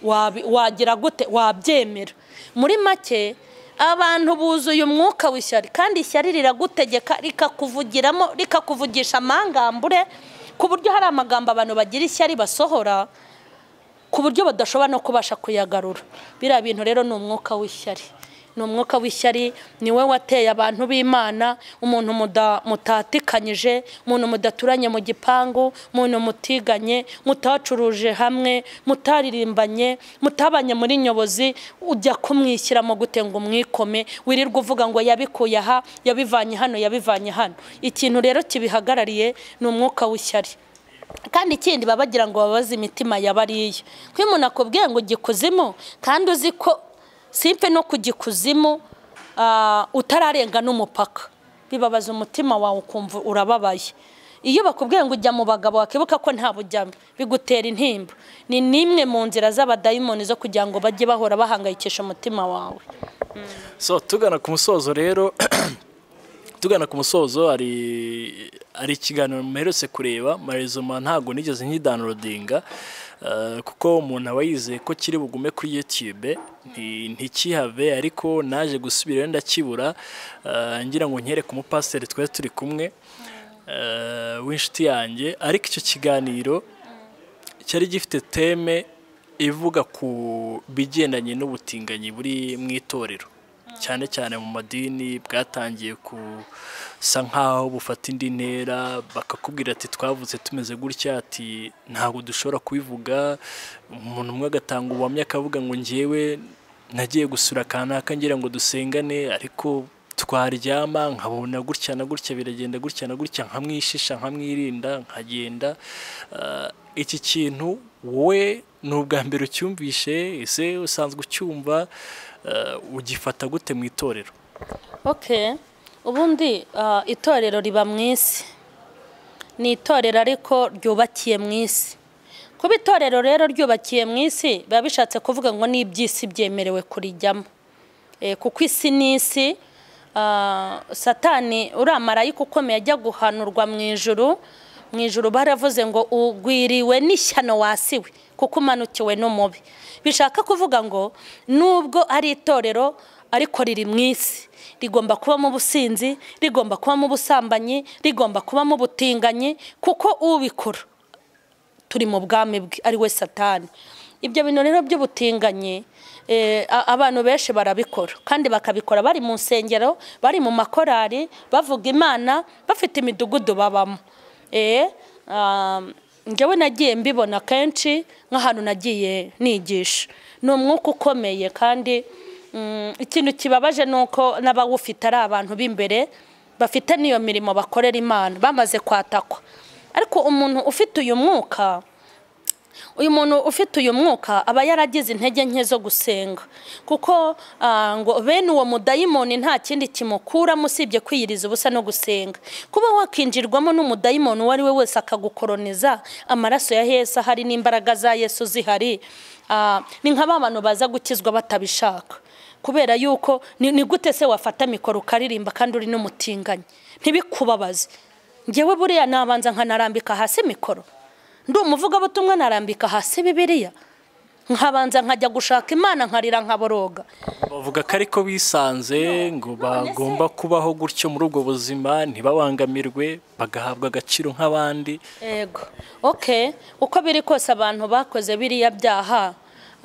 wabi- wagira gute wabyemera muri make abantu buzuye umwuka w'ishyari kandi ishyari riragutegeka rikakuvugiramo rikakuvugisha amangambure ku buryo hari amagambo abantu bagira ishyari basohora ku buryo badashobora no kubasha kuyagarura biriya bintu rero ni umwuka w'ishyari ni umwuka w'ishyari ni we wateye abantu b'imana umuntu muda- mutatikanyije umuntu mudaturanye mu gipangu umuntu mutiganye mutacuruje hamwe mutaririmbanye mutabanye muri nyobozi ujya kumwishyiramo gute ngo umwikome wirirwa uvuga ngo yabikuye aha yabivanye hano yabivanye hano ikintu rero kibihagarariye ni umwuka w'ishyari kandi ikindi baba bagira ngo babaze imitima ya bariya kuko iyo umuntu akubwiye ngo ujye ikuzimu kandi uzi ko simpe no kujya ikuzimu ah, utararenga n'umupaka bibabaza umutima wawe ukumva urababaye iyo bakubwiye ngo ujya mu bagabo wakibuka ko nta bujyamo bigutera intimba ni n'imwe mu nzira z'abadayimoni zo kugira ngo bajye bahora bahangayikisha umutima wawe so tugana ku musozo rero tugana ku musozo hari hari ikiganiro muherutse kureba marizoma ntabwo nigeze nkidanrodinga kuko umuntu aba yizeye ko kiri bugume kuri yutube nti- ntikihave ariko naje gusubira iyo ndakibura eh, ngira ngo nyereke umupasiteri twari turi kumwe eh, w'inshuti yanjye ariko icyo kiganiro cyari gifite teme ivuga ku bigendanye n'ubutinganyi buri mu itorero cyane cyane mu madini bwatangiye gusa nk'aho bufata indi ntera bakakubwira ati twavutse tumeze gutya ati ntabwo dushobora kubivuga umuntu umwe agatanga ubuhamya akavuga ngo njyewe nagiye gusura kanaka ngira ngo dusengane ariko twaryama nkabona gutya na gutya biragenda gutya na gutya nkamwishisha nkamwirinda nkagenda Ah, iki kintu wowe ni ubwa mbere ucyumvishe ese usanzwe ucyumva ah, ugifata gute mu itorero okay ubundi ah, itorero riba mu isi ni itorero ariko ryubakiye mu isi kuba itorero rero ryubakiye mu isi biba bishatse kuvuga ngo ni iby'isi byemerewe kurijyamo Eh, kuko isi n'isi ah, satani uriya marayika ukomeye ajya guhanurwa mu ijuru mu ijuru baravuze ngo ugwiriwe n'ishyano wasiwe kuko umanukiwe n'umubi bishaka kuvuga ngo nubwo ari itorero ariko riri mu isi rigomba kubamo ubusinzi rigomba kubamo ubusambanyi rigomba kubamo ubutinganyi kuko ubikora turi mu bwami bwe ari we satani ibyo bintu rero by'ubutinganyi eh, a- abantu benshi barabikora kandi bakabikora bari mu nsengero bari mu makorari bavuga imana bafite imidugudu babamo Eh, um, njyewe nagiye mbibona kenshi nk'ahantu nagiye nigisha ni umwuka ukomeye kandi mm, ikintu kibabaje ni uko n'abawufite ari abantu b'imbere bafite n'iyo mirimo bakorera imana bamaze kwatakwa ariko umuntu ufite uyu mwuka uyu muntu ufite uyu mwuka aba yaragize intege nke zo gusenga kuko ah, ngo bene uwo mudayimoni nta kindi kimukuramo usibye kwiyiriza ubusa no gusenga kuba wakinjirwamo n'umudayimoni uwo ari we wese akagukoroniza amaraso ya yesu ahari n'imbaraga za yesu zihari ah, ni nka ba bantu baza gukizwa batabishaka kubera yuko ni ni gute se wafata mikoro ukaririmba kandi uri n'umutinganyi ntibikubabaze ngewe buriya nabanza nkanarambika hasi mikoro ndi umuvugabutumwa narambika hasi bibiliya nkabanza nkajya gushaka imana nkarira nkaboroga bavuga ko ariko bisanze ngo bagomba kubaho gutyo muri ubwo buzima ntibabangamirwe bagahabwa agaciro nk'abandi yego oke uko biri kose abantu bakoze biriya byaha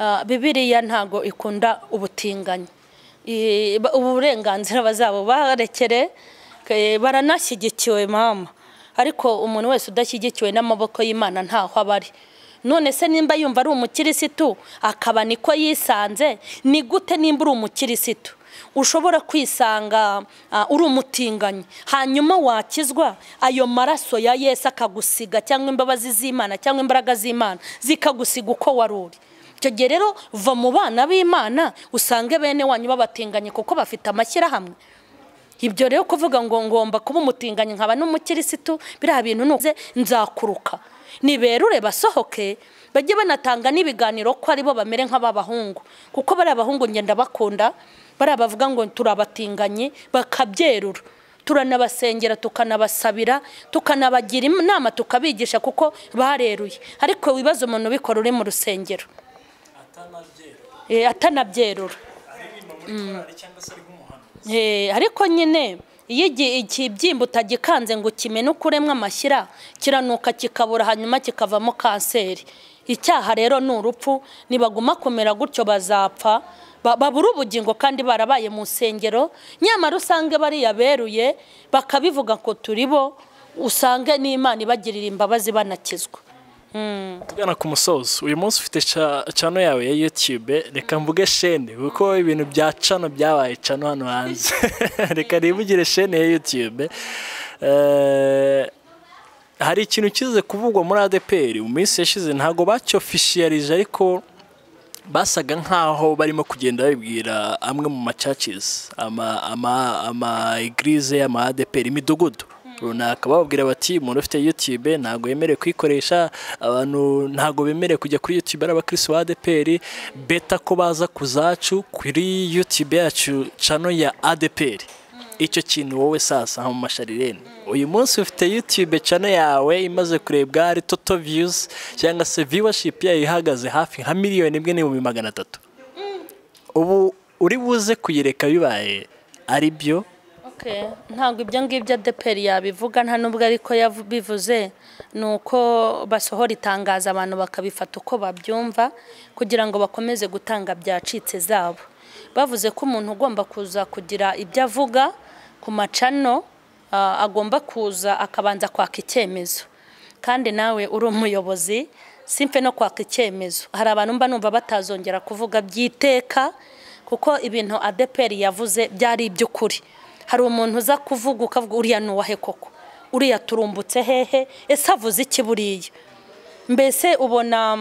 ah, bibiliya ntago ikunda ubutinganyi I- ba- uburenganzira bazabo barekere ke- baranashyigikiwe mama ariko umuntu wese udashyigikiwe n'amaboko y'imana ntaho aba ari none se nimba yumva ari umukirisitu akaba niko yisanze ni gute nimba uri umukirisitu ushobora kwisanga ah, uri umutinganyi hanyuma wakizwa ayo maraso ya yesu akagusiga cyangwa imbabazi z'imana cyangwa imbaraga z'imana zikagusiga uko wari uri icyo gihe rero va mu bana b'imana usange bene wanyu babatinganye kuko bafite amashyirahamwe ibyo rero kuvuga ngo ngomba kuba umutinganyi nkaba n'umukirisitu biriya bintu nuze nzakuruka niberure basohoke bajye banatanga n'ibiganiro ko aribo bamere nk'ab'abahungu kuko bariya bahungu ngenda bakunda bariya bavuga ngo turi abatinganyi bakabyerura turanabasengera tukanabasabira tukanabagira inama tukabigisha kuko bareruye ariko wibaza umuntu ubikora uri mu rusengero Eh, atanabyerura Eh, ariko nyine iyo igi- ikibyimba utagikanze ngo ukimene uko uremwa amashyira kiranuka kikabura hanyuma kikavamo kanseri icyaha rero ni urupfu nibaguma kumera gutyo bazapfa ba- babura ubugingo kandi barabaye mu nsengero nyamara usange bariya beruye bakabivuga ko turi bo usange n'imana ibagirira imbabazi banakizwa tugana ku musozo uyu munsi ufite ca- cano yawe ya youtube reka mvuge shene kuko ibintu bya cano byabaye cano hano hanze reka nivugire shene ya youtube Eh, hari ikintu kize kuvugwa muri adeperi mu minsi yashize ntabwo bacyofishiyarije ariko basaga nk'aho barimo kugenda babibwira amwe mu macacizi ama egirize ama adeperi imidugudu runaka bababwira bati umuntu ufite yutube ntabwo yemerewe kuyikoresha abantu ntabwo bemerewe kujya kuri yutube ari abakirisitu ba adeperi beta ko baza ku zacu kuri yutube yacu cano ya adeperi icyo kintu wowe sasa mu masharirene uyu munsi ufite yutube cano yawe imaze kurebwa hari toto viyuzi cyangwa se viyuwashipu yayo ihagaze hafi nka miliyoni imwe n'ibihumbi magana atatu ubu uri buze kuyireka bibaye ari byo ntabwo ibyo ngibyo adeperi yabivuga nta nubwo ariko yabivuze ni uko basohora itangazo abantu bakabifata uko babyumva kugira ngo bakomeze gutanga byacitse zabo bavuze ko umuntu ugomba kuza kugira ibyo avuga ku macano agomba kuza akabanza kwaka icyemezo kandi nawe uri umuyobozi simpe no kwaka icyemezo hari abantu mba numva batazongera kuvuga by'iteka kuko ibintu adeperi yavuze byari iby'ukuri hari umuntu uza kuvuga ukavuga uriya ni uwahe koko uriya turumbutse hehe ese avuze iki buriya mbese ubona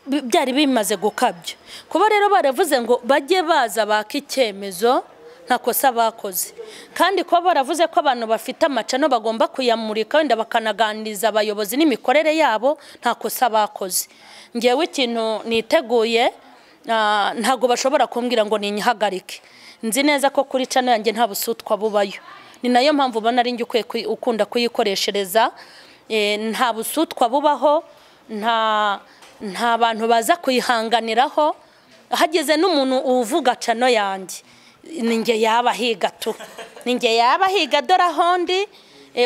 byari bimaze gukabya kuba rero baravuze ngo bajye baza baka icyemezo nta kosa bakoze kandi kuba baravuze ko abantu bafite amacano bagomba kuyamurika wenda bakanaganiriza abayobozi n'imikorere yabo nta kosa bakoze ngewe ikintu niteguye ntabwo bashobora kumbwira ngo ninyihagarike nzi neza ko kuri cano yanjye nta busutwa bubayo ni nayo mpamvu ubona ari njye ukwiye ukunda kuyikoreshereza nta busutwa bubaho nta nta bantu baza kuyihanganiraho hageze n'umuntu uvuga cano yanjye ninjye yaba higa tu ninjye yaba higa dore aho ndi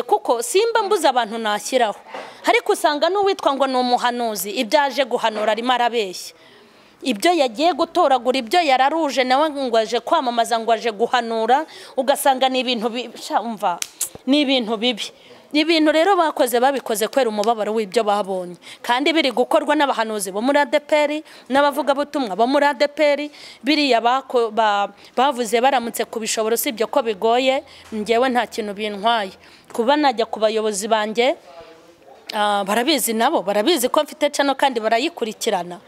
kuko simba mbuze abantu nashyiraho ariko usanga n'uwitwa ngo ni umuhanuzi ibyo aje guhanura arimo arabeshya ibyo yagiye gutoragura ibyo yararuje nawe ngo aje kwamamaza ngo aje guhanura ugasanga ni ibintu ni ibintu bibi ni ibintu rero bakoze babikoze kubera umubabaro w'ibyo babonye kandi biri gukorwa n'abahanuzi bo muri adeperi n'abavugabutumwa bo muri adeperi biriya bavuze baramutse ku bishobora usibye ko bigoye ngewe nta kintu bintwaye kuba najya ku bayobozi banjye barabizi nabo barabizi ko mfite cano kandi barayikurikirana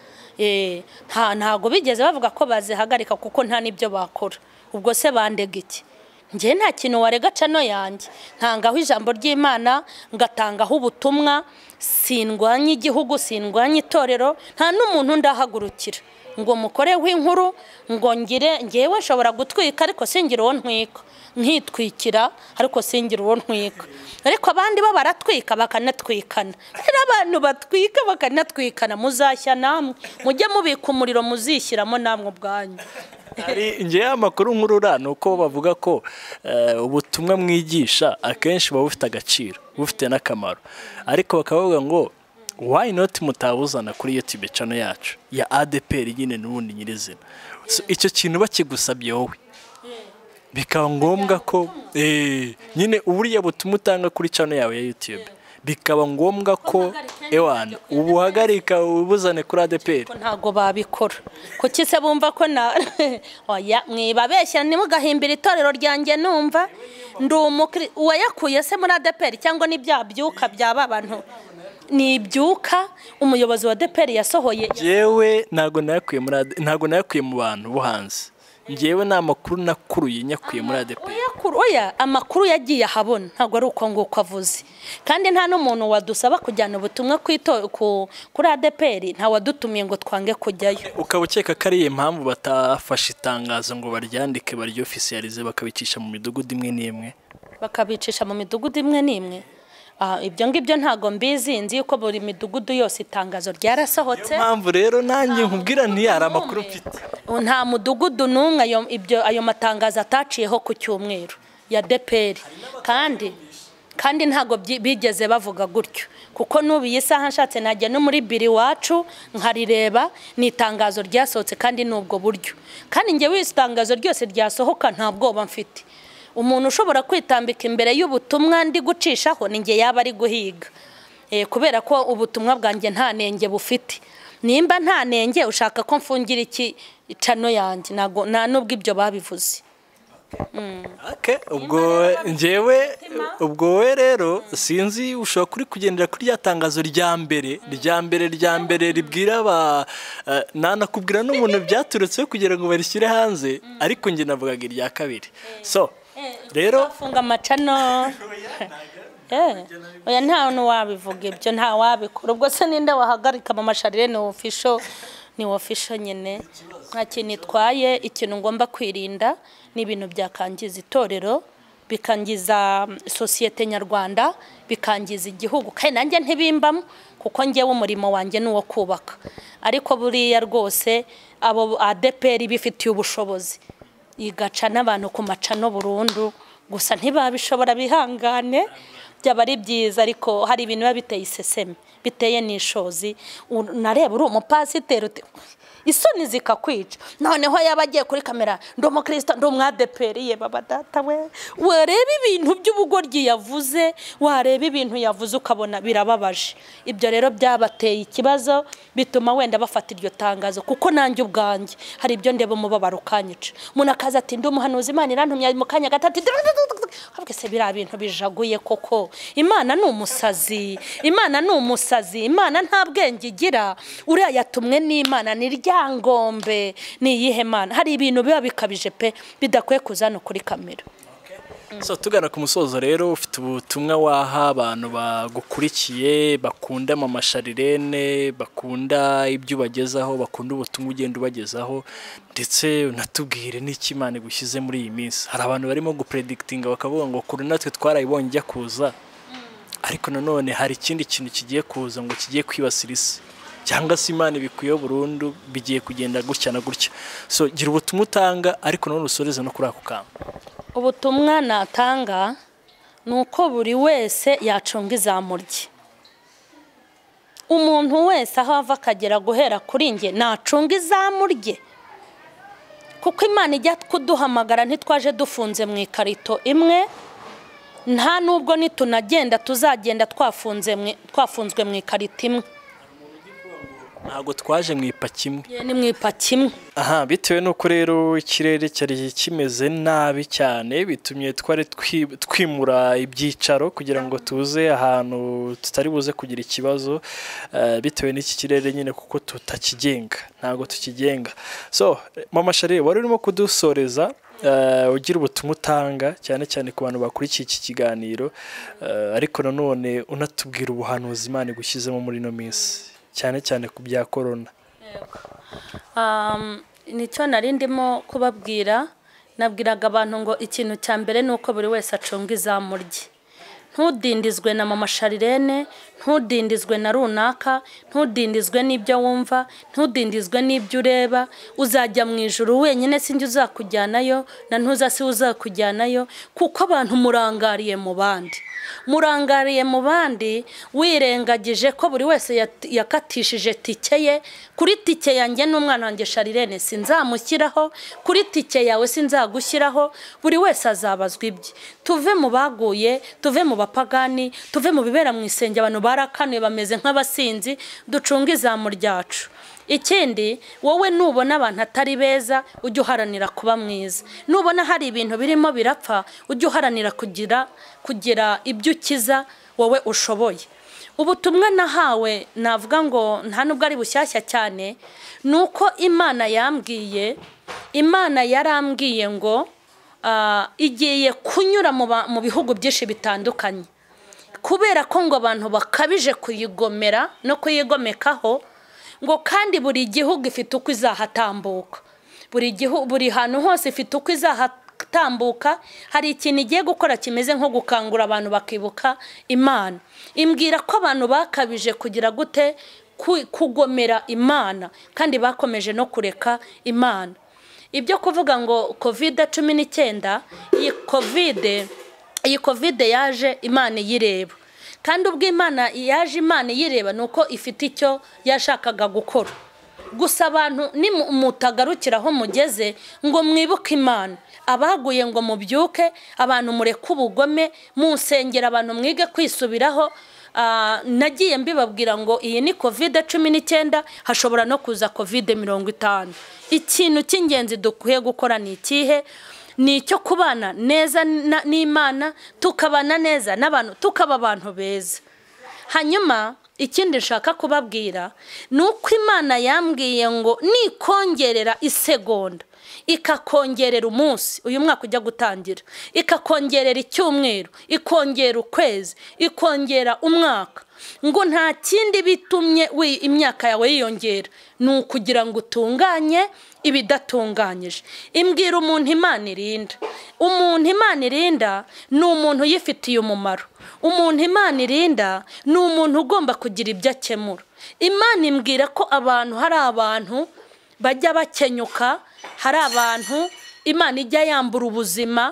ntabwo bigeze bavuga ko bazihagarika kuko nta n'ibyo bakora ubwo se bandega iki njye nta kintu warega cano yanjye ntangaho ijambo ry'imana ngatangaho ubutumwa sindwanya igihugu sindwanya itorero nta n'umuntu ndahagurukira ngo mukore w'inkuru ngo ngire ngewe nshobora gutwika ariko singire uwo ntwika nkitwikira ariko singire uwo ntwika ariko abandi bo baratwika bakanatwikana rero abantu batwika bakanatwikana muzashya namwe mujye mubika umuriro muzishyiramo namwe ubwanyu ngewe amakuru nkurura ni uko bavuga ko ubutumwa mwigisha akenshi buba bufite agaciro bufite n'akamaro ariko bakavuga ngo wayi noti mutabuzana kuri iyo tibicano yacu ya adeperi nyine n'ubundi nyirizina icyo kintu bakigusabye wowe bikaba ngombwa ko nyine uburiya butumwa utanga kuri cano yawe ya yutube bikaba ngombwa ko ewana ubuhagarika ubuzane kuri adeperi ntabwo babikora kuki se bumva ko na mwibabeshya ntimugahimbire itorero ryanjye numva ndi uwayakuye se muri adeperi cyangwa n'ibya byuka byaba abantu ni ibyuka umuyobozi wa adeperi yasohoye yewe ntabwo nayakuye mu bantu bo hanze ngewe ni amakuru nakuruye nyakuye muri adeperi oya amakuru yagiye ahabona ntabwo ari uko nguko avuze kandi nta n'umuntu wadusaba kujyana ubutumwa kuri adeperi ntawadutumiye ngo twange kujyayo ukaba ukeka ko ariyo mpamvu batafashe itangazo ngo baryandike baryo ofisiyarize bakabicisha mu midugudu imwe n'imwe bakabicisha mu midugudu imwe n'imwe ibyo ngibyo ntabwo mbizi nzi yuko buri midugudu yose itangazo ryarasohotse niyo mpamvu rero nanjye nkubwira ntiyari amakuru mfite nta mudugudu n'umwe ayo matangazo ataciyeho ku cyumweru ya deperi kandi kandi ntabwo bigeze bavuga gutyo kuko n'ubu iyi saha nshatse najya no muri biro iwacu nkarireba ni itangazo ryasohotse kandi ni ubwo buryo kandi njye wese itangazo ryose ryasohoka nta bwoba mfite umuntu ushobora kwitambika imbere y'ubutumwa ndi gucishaho ni nge yaba ari guhiga kubera ko ubutumwa bwanjye nta nenge bufite nimba nta nenge ushaka ko mfungira iki cano yanjye ntabwo nta n'ubwo ibyo babivuze ake ubwo ngewe ubwo we rero sinzi ushobora kuri kugendera kuri rya tangazo rya mbere rya mbere rya mbere ribwira aba nanakubwira n'umuntu byaturutseho kugira ngo barishyire hanze ariko njye navugaga irya kabiri so rero bafunga amacano Eh, oya nta hantu wabivuga ibyo nta wabikora ubwo se ninde wahagarika mu masharire ni ofisho ni ofisho nyine nta kintu itwaye ikintu ngomba kwirinda ni ibintu byakangiza itorero bikangiza mm, sosiyete nyarwanda bikangiza igihugu kandi nanjye ntibimbamo kuko ngewe umurimo wanjye ni uwo kubaka ariko buriya rwose abo adeperi bifitiye ubushobozi igaca n'abantu ku macano burundu gusa ntibabishobora bihangane byaba ari byiza ariko hari ibintu biba biteye iseseme biteye n'ishozi U- nareba uri umupasiteri uti- isoni zikakwica noneho yaba agiye kuri kamera ndi umukristo ndi umwadeperi ye baba data we wareba ibintu by'ubugoryi yavuze wareba ibintu yavuze ukabona birababaje ibyo rero byabateye ikibazo bituma wenda bafata iryo tangazo kuko nanjye ubwanjye hari ibyo ndeba umubabaro ukanyica umuntu akaza ati ndi umuhanuzi imana irantumye mu kanya gato ati ahubwo se biriya bintu bijaguye koko imana ni umusazi imana ni umusazi imana nta bwenge igira uriya yatumwe n'imana ni ryangombe ni iyihe mana hari ibintu biba bikabije pe bidakwiye kuza hano kuri kamera so tugana ku musozo rero ufite ubutumwa waha abantu bagukurikiye bakunda mama sharirene bakunda ibyo ubagezaho bakunda ubutumwa ugenda ubagezaho ndetse unatubwire n'icyo imana igushyize muri iyi minsi hari abantu barimo gupredikitinga bakavuga ngo kuri natwe twarayibonye ijya kuza ariko nanone hari ikindi kintu kigiye kuza ngo kigiye kwibasira isi cyangwa se imana ibikuyeho burundu bigiye kugenda gutya na gutya so gira ubutumwa utanga ariko nanone usoreze no kuri ako kantu ubutumwa natanga ni uko buri wese yacunga izamu rye umuntu wese aho ava akagera guhera kuri njye nacunga izamu rye kuko imana ijya kuduhamagara ntitwaje dufunze mu ikarito imwe nta nubwo nitunagenda tuzagenda twafunze mu- twafunzwe mu ikarito imwe ntabwo twaje mu ipaki imwe Yewe ni mu ipaki imwe aha bitewe n'uko rero ikirere cyari kimeze nabi cyane bitumye twari twi- twimura ibyicaro kugira ngo tuze ahantu tutari buze kugira ikibazo eh, bitewe n'iki kirere nyine kuko tutakigenga ntabwo tukigenga so mama sharire wari urimo kudusoreza eh, ugira ubutumwa utanga cyane cyane ku bantu bakurikiye iki kiganiro eh, ariko nanone unatubwira ubuhanuzi imana igushyizemo muri ino minsi cyane cyane ku bya korona Um, nicyo nari ndimo kubabwira nabwiraga abantu ngo ikintu cya mbere ni uko buri wese acunga izamu rye ntudindizwe na mama sharirene ntudindizwe na runaka ntudindizwe n'ibyo wumva ntudindizwe n'ibyo ureba uzajya mu ijuru wenyine sinjye uzakujyanayo na ntuza si uzakujyanayo kuko abantu murangariye mu bandi murangariye mu bandi wirengagije ko buri wese yat- yakatishije tike ye kuri tike yanjye n'umwana wanjye sharirene sinzamushyiraho kuri tike yawe sinzagushyiraho buri wese azabazwa ibye tuve mu baguye tuve mu bapagani tuve mu bibera mu isenge abantu barakanuye bameze nk'abasinzi ducunge izamu ryacu ikindi wowe nubona abantu atari beza ujye uharanira kuba mwiza nubona hari ibintu birimo birapfa ujye uharanira kugira kugira ibyo ukiza wowe ushoboye ubutumwa nahawe navuga ngo nta nubwo ari bushyashya cyane ni uko imana yambwiye imana yarambwiye ngo ah, igiye kunyura mu ba- mu bihugu byinshi bitandukanye kubera ko ngo abantu bakabije kuyigomera no kuyigomekaho ngo kandi buri gihugu ifite uko izahatambuka buri gihu- buri hantu hose ifite uko izahatambuka hari ikintu igiye gukora kimeze nko gukangura abantu bakibuka imana imbwira ko abantu bakabije kugira gute ku- kugomera imana kandi bakomeje no kureka imana ibyo kuvuga ngo kovide cumi n'icyenda iyi kovide iyi kovide yaje imana iyireba kandi ubwo imana yaje imana iyireba ni uko ifite icyo yashakaga gukora gusa abantu ni mutagarukiraho mugeze ngo mwibuke imana abaguye ngo mubyuke abantu mureke ubugome musengera abantu mwige kwisubiraho Ah, nagiye mbibabwira ngo iyi ni kovide cumi n'icyenda hashobora no kuza kovide mirongo itanu ikintu cy'ingenzi dukwiye gukora ni ikihe ni icyo kubana neza na- n'imana tukabana neza n'abantu tukaba abantu beza hanyuma ikindi nshaka kubabwira ni uko imana yambwiye ngo nikongerera isegonda ikakongerera umunsi uyu mwaka ujya gutangira ikakongerera icyumweru ikongera ukwezi ikongera umwaka ngo nta kindi bitumye wi- imyaka yawe yiyongera ni ukugira ngo utunganye ibidatunganyije imbwira umuntu imana irinda umuntu imana irinda ni umuntu uyifitiye umumaro umuntu imana irinda ni umuntu ugomba kugira ibyo akemura imana imbwira ko abantu hari abantu bajya bakenyuka hari abantu imana ijya yambura ubuzima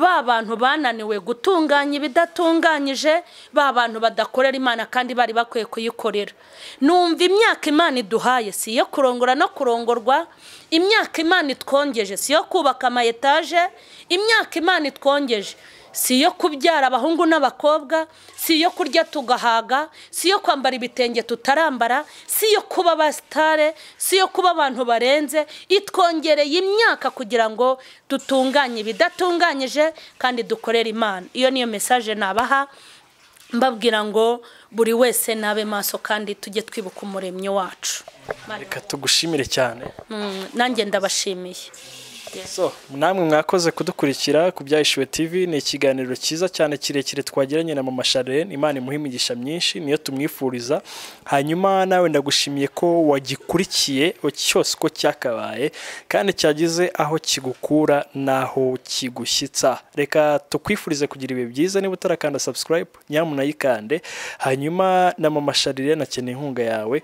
ba bantu bananiwe gutunganya ibidatunganyije ba bantu badakorera imana kandi bari bakwiye kuyikorera numva imyaka imana iduhaye si iyo kurongora no kurongorwa imyaka imana itwongeje si iyo kubaka ama etaje imyaka imana itwongeje si iyo kubyara abahungu n'abakobwa si iyo kurya tugahaga si iyo kwambara ibitenge tutarambara si iyo kuba abasitare si iyo kuba abantu barenze itwongereye imyaka kugira ngo dutunganye ibidatunganyije kandi dukorere imana iyo niyo mesaje nabaha mbabwira ngo buri wese nabe maso kandi tujye twibuka umuremyi wacu reka tugushimire cyane Mm, nanjye ndabashimiye So, namwe mwakoze kudukurikira ku byahishuwe TV ni ikiganiro cyiza cyane kirekire twagiranye na mama Charlene Imana imuha imigisha myinshi niyo tumwifuriza hanyuma nawe ndagushimiye ko wagikurikiye cyose uko cyakabaye kandi cyagize aho kigukura n'aho kigushyitsa reka tukwifurize kugira ibihe byiza niba utarakanda subscribe nyamunayikande hanyuma na mama Charlene akeneye inkunga yawe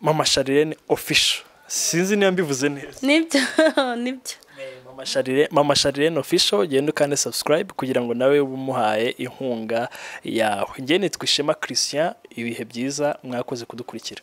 mama Charlene official sinzi niba mbivuze neza nibyo nibyo Mama Charlene- mama Charlene official genda ukande subscribe kugira ngo nawe ube umuhaye inkunga yawe njye nitwa Ishema Christian ibihe byiza mwakoze kudukurikira